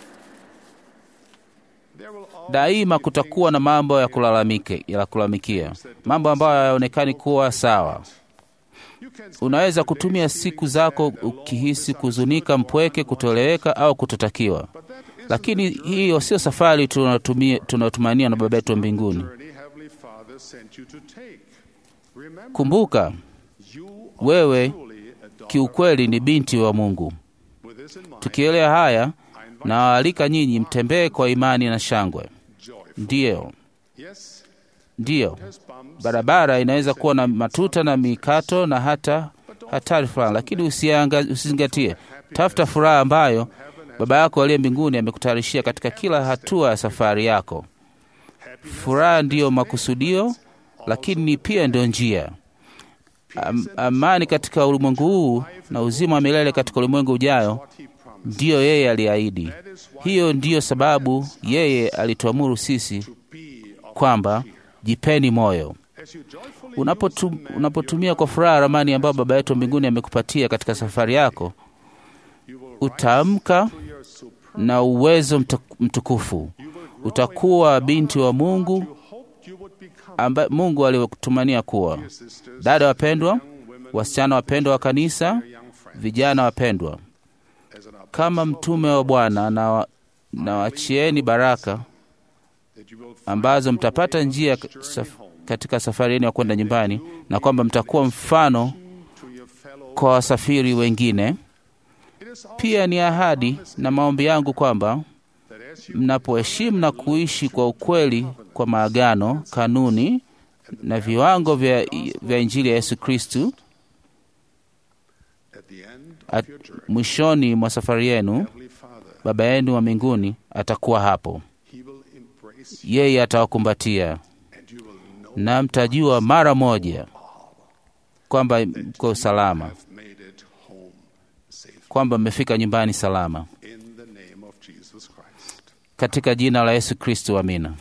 there will always Daima kutakuwa na mambo ya kulalamike, ya kulalamikia, mambo ambayo hayaonekani kuwa sawa. you can Unaweza kutumia siku zako ukihisi kuzunika, mpweke, kutoeleweka au kutotakiwa, lakini hiyo sio safari tunatumia- tunayotumania na Baba yetu wa mbinguni. journey Heavenly Father sent you to take. Remember, Kumbuka you wewe truly a daughter. kiukweli ni binti wa Mungu. With this in mind, Tukielewa haya, nawaalika nyinyi mtembee kwa imani na shangwe. joyful. Ndiyo, Yes, ndiyo, has bumps. barabara inaweza kuwa na matuta na mikato na hata hatari fulani, lakini usianga- usizingatie. Tafuta furaha ambayo Baba yako aliye mbinguni amekutayarishia katika kila hatua ya safari yako. Furaha ndiyo makusudio, lakini ni pia ndio njia. Am, amani katika ulimwengu huu na uzima wa milele katika ulimwengu ujayo ndiyo yeye aliahidi. Hiyo ndiyo sababu yeye alituamuru sisi kwamba jipeni moyo. As you joyfully Unapotu, unapotumia kwa furaha ramani ambayo Baba yetu wa mbinguni amekupatia katika safari yako, utaamka your supreme na uwezo mtu- mtukufu. Utakuwa binti wa Mungu hoped you would become. ambaye Mungu aliyokutumania kuwa. Sisters, Dada wapendwa, young women, wasichana wapendwa wa kanisa, young friends. vijana wapendwa, As an kama mtume wa Bwana na, wa- na wachieni baraka that you will find ambazo mtapata njia ka- saf, katika safari yenu ya kwenda nyumbani, na kwamba mtakuwa mfano to your fellow. kwa wasafiri wengine. It is also Pia ni ahadi na maombi yangu kwamba that as you mnapoheshimu na kuishi kwa ukweli kwa maagano, kanuni na viwango vya, vya Injili ya Yesu Kristu, at the end at- of your journey, mwishoni mwa safari yenu Heavenly Father, Baba yenu wa mbinguni atakuwa hapo. He will embrace you Yeye atawakumbatia and you will know na mtajua mara moja kwamba mko salama, have made it home safe. kwamba mmefika nyumbani salama, In the name of Jesus Christ. katika jina la Yesu Kristo, amina.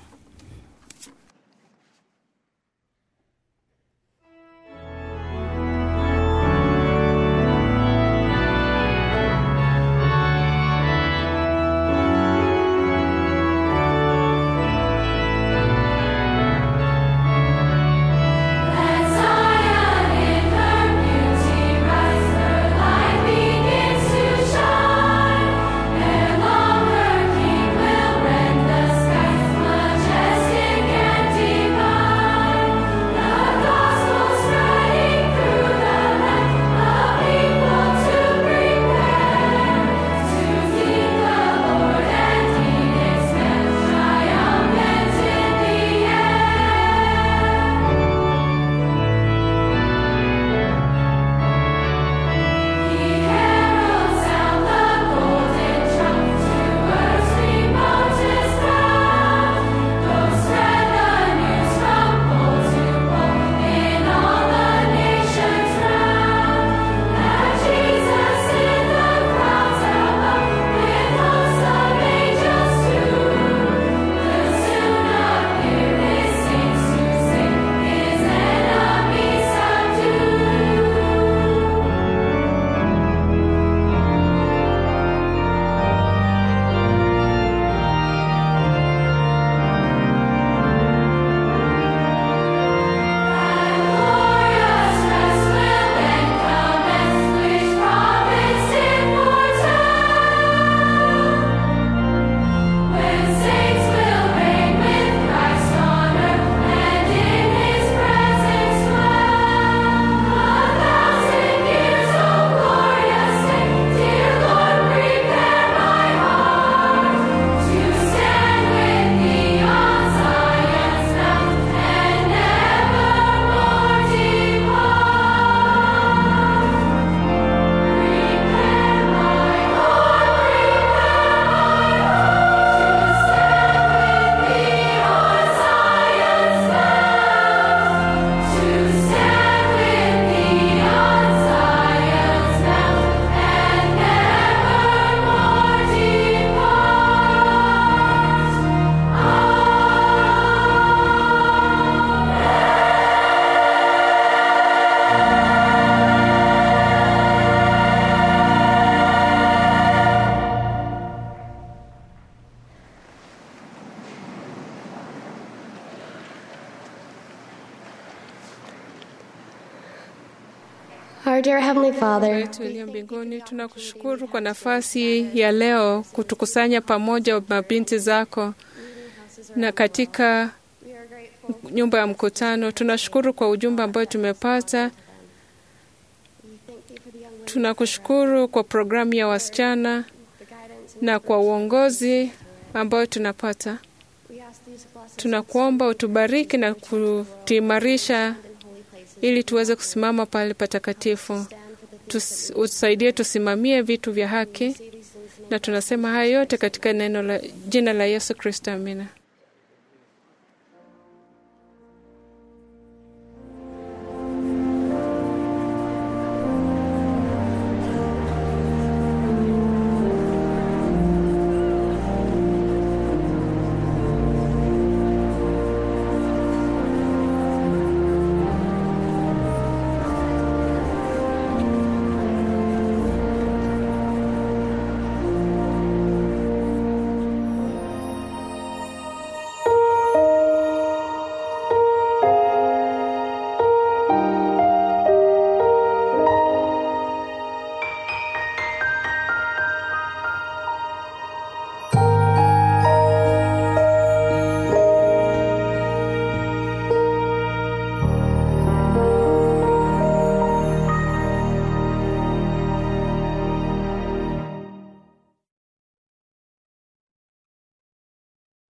Let Zion in her beauty rise, her light begins to shine. Ere long her King will rend the Our dear Heavenly Father, wetu uliye mbinguni, tunakushukuru kwa nafasi ya leo kutukusanya pamoja mabinti zako na katika nyumba ya mkutano. Tunashukuru kwa ujumbe ambao tumepata. Tunakushukuru kwa programu ya wasichana na kwa uongozi ambao tunapata. Tunakuomba utubariki na kutuimarisha ili tuweze kusimama pale patakatifu. Tus, utusaidie tusimamie vitu vya haki, na tunasema haya yote katika neno la jina la Yesu Kristo, amina.